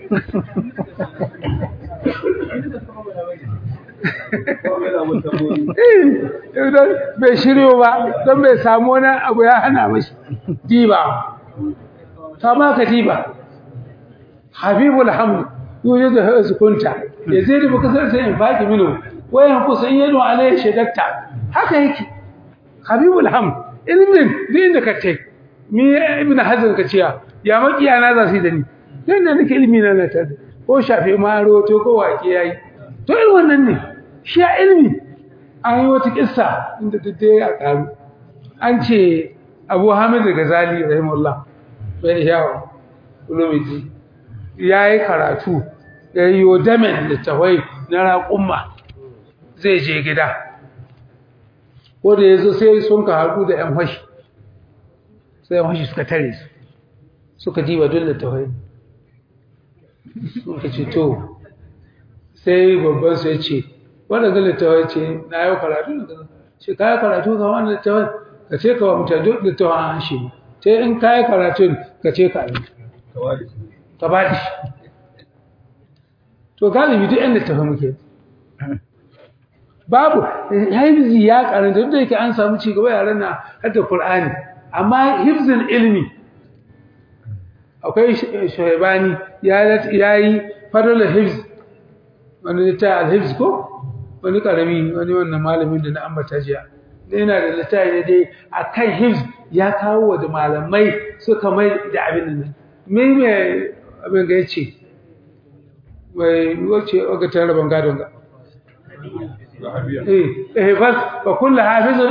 don bai shiryo ba don bai samu wani abu ya hana mashi diba ta maka diba habibul hamdu yuje da hasu kunta ya zai da baka sai in faki mino wayan kusan yado alai shadatta haka yake habibul hamd ilmin din da kace mi ibn hazan kaciya ya makiya na za su da ni dan da nake ilmi na na tada ko shafe maro to ko wake yayi to irin wannan ne shi ya ilmi an yi wata kissa inda dai a karu an ce Abu Hamid al-Ghazali rahimahullah bai yawo ulumiji yayi karatu yayi yodamen littawai na raƙumma zai je gida ko da yazo sai sun ka haɗu da ƴan fashi sai ƴan fashi suka tare su suka diba dole littawai suka ce to sai babban su ya ce wanda ga littawai ce na yau karatu da ce kaya karatu ga wani littawai ka ce ka wa mutane duk littawai an shi sai in kaya karatun ka ce ka yi ka ba shi to galibi duk yan littafin muke babu hifzi ya karanta duk da yake an samu ci gaba yaran na hadda Qur'ani amma hifzin ilmi akwai shaibani ya yayi fadal hifz wani ta al-hifz ko wani karami wani wannan malamin da na ambata jiya yana da littafi dai akan hifz ya kawo wa da malamai suka mai da abin nan me me abin ga yace wai wace ga tare ban gadon ga eh eh bas fa kullu hafizun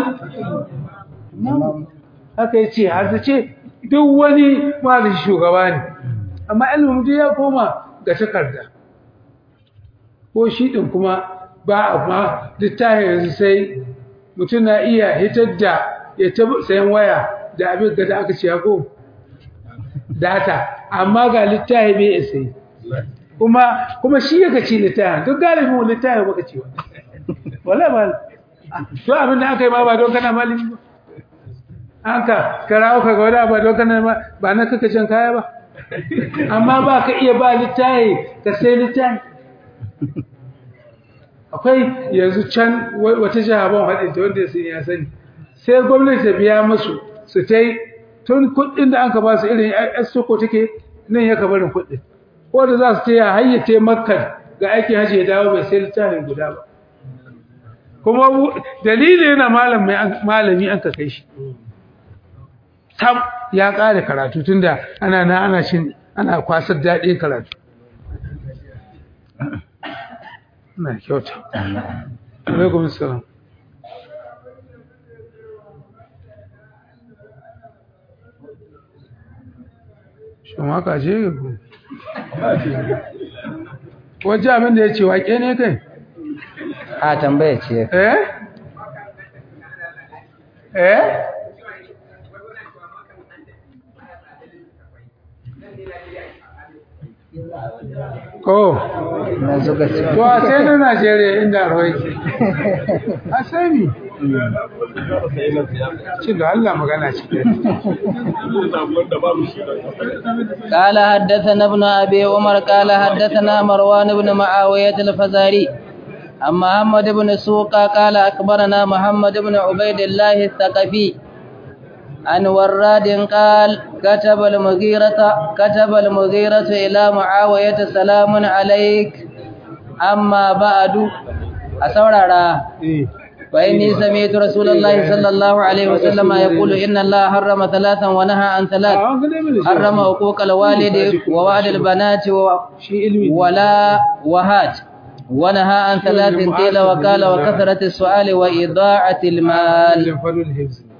haka yace har ce duk wani malami shugaba ne amma ilmin duk ya koma ga takarda ko shi din kuma ba amma littafi yanzu sai mutum na iya hitar da ya ta sayan waya da abin da aka ce ko data amma ga littafi bai sai kuma kuma shi yake ci littafin duk galibin littafi baka ci wa wallahi ba to abin da aka yi ma ba don kana malami ba haka karawo ka ga wani ba don kana ba na kaka can kaya ba amma ba ka iya ba littafi ka sai littafi akwai yanzu can wata jiha ban haɗin ta wanda sun ya sani sai gwamnati ta biya masu su ta yi tun kuɗin da an ka ba su irin yan soko take nan ya ka barin kuɗin ko da za su ta ya hayyace makar ga aikin hajji ya dawo bai sai littafin guda ba kuma dalilin yana malami an ka kai shi tam ya ƙara karatu tunda ana na ana shin ana kwasar daɗin karatu na kyauta alaikum salam shi maka ce ku wajen abin da ya ce waƙe ne kai a tambaya ce eh eh ko na zuga ce to a sai na Najeriya inda rawai a sai mi ci da Allah magana ci قال حدثنا ابن أبي عمر قال حدثنا مروان بن معاوية الفزاري عن محمد بن سوقا قال أخبرنا محمد بن عبيد الله الثقفي عن وراد قال كتب المغيرة كتب المغيرة إلى معاوية سلام عليك أما بعد أسورارا فإني سمعت رسول الله صلى الله عليه وسلم يقول إن الله حرم ثلاثا ونهى عن ثلاث حرم حقوق الوالد ووعد البنات و- shi ilmi ولا وهات ونهى عن ثلاث قيل وقال وكثرة السؤال وإضاعة المال fadul hifz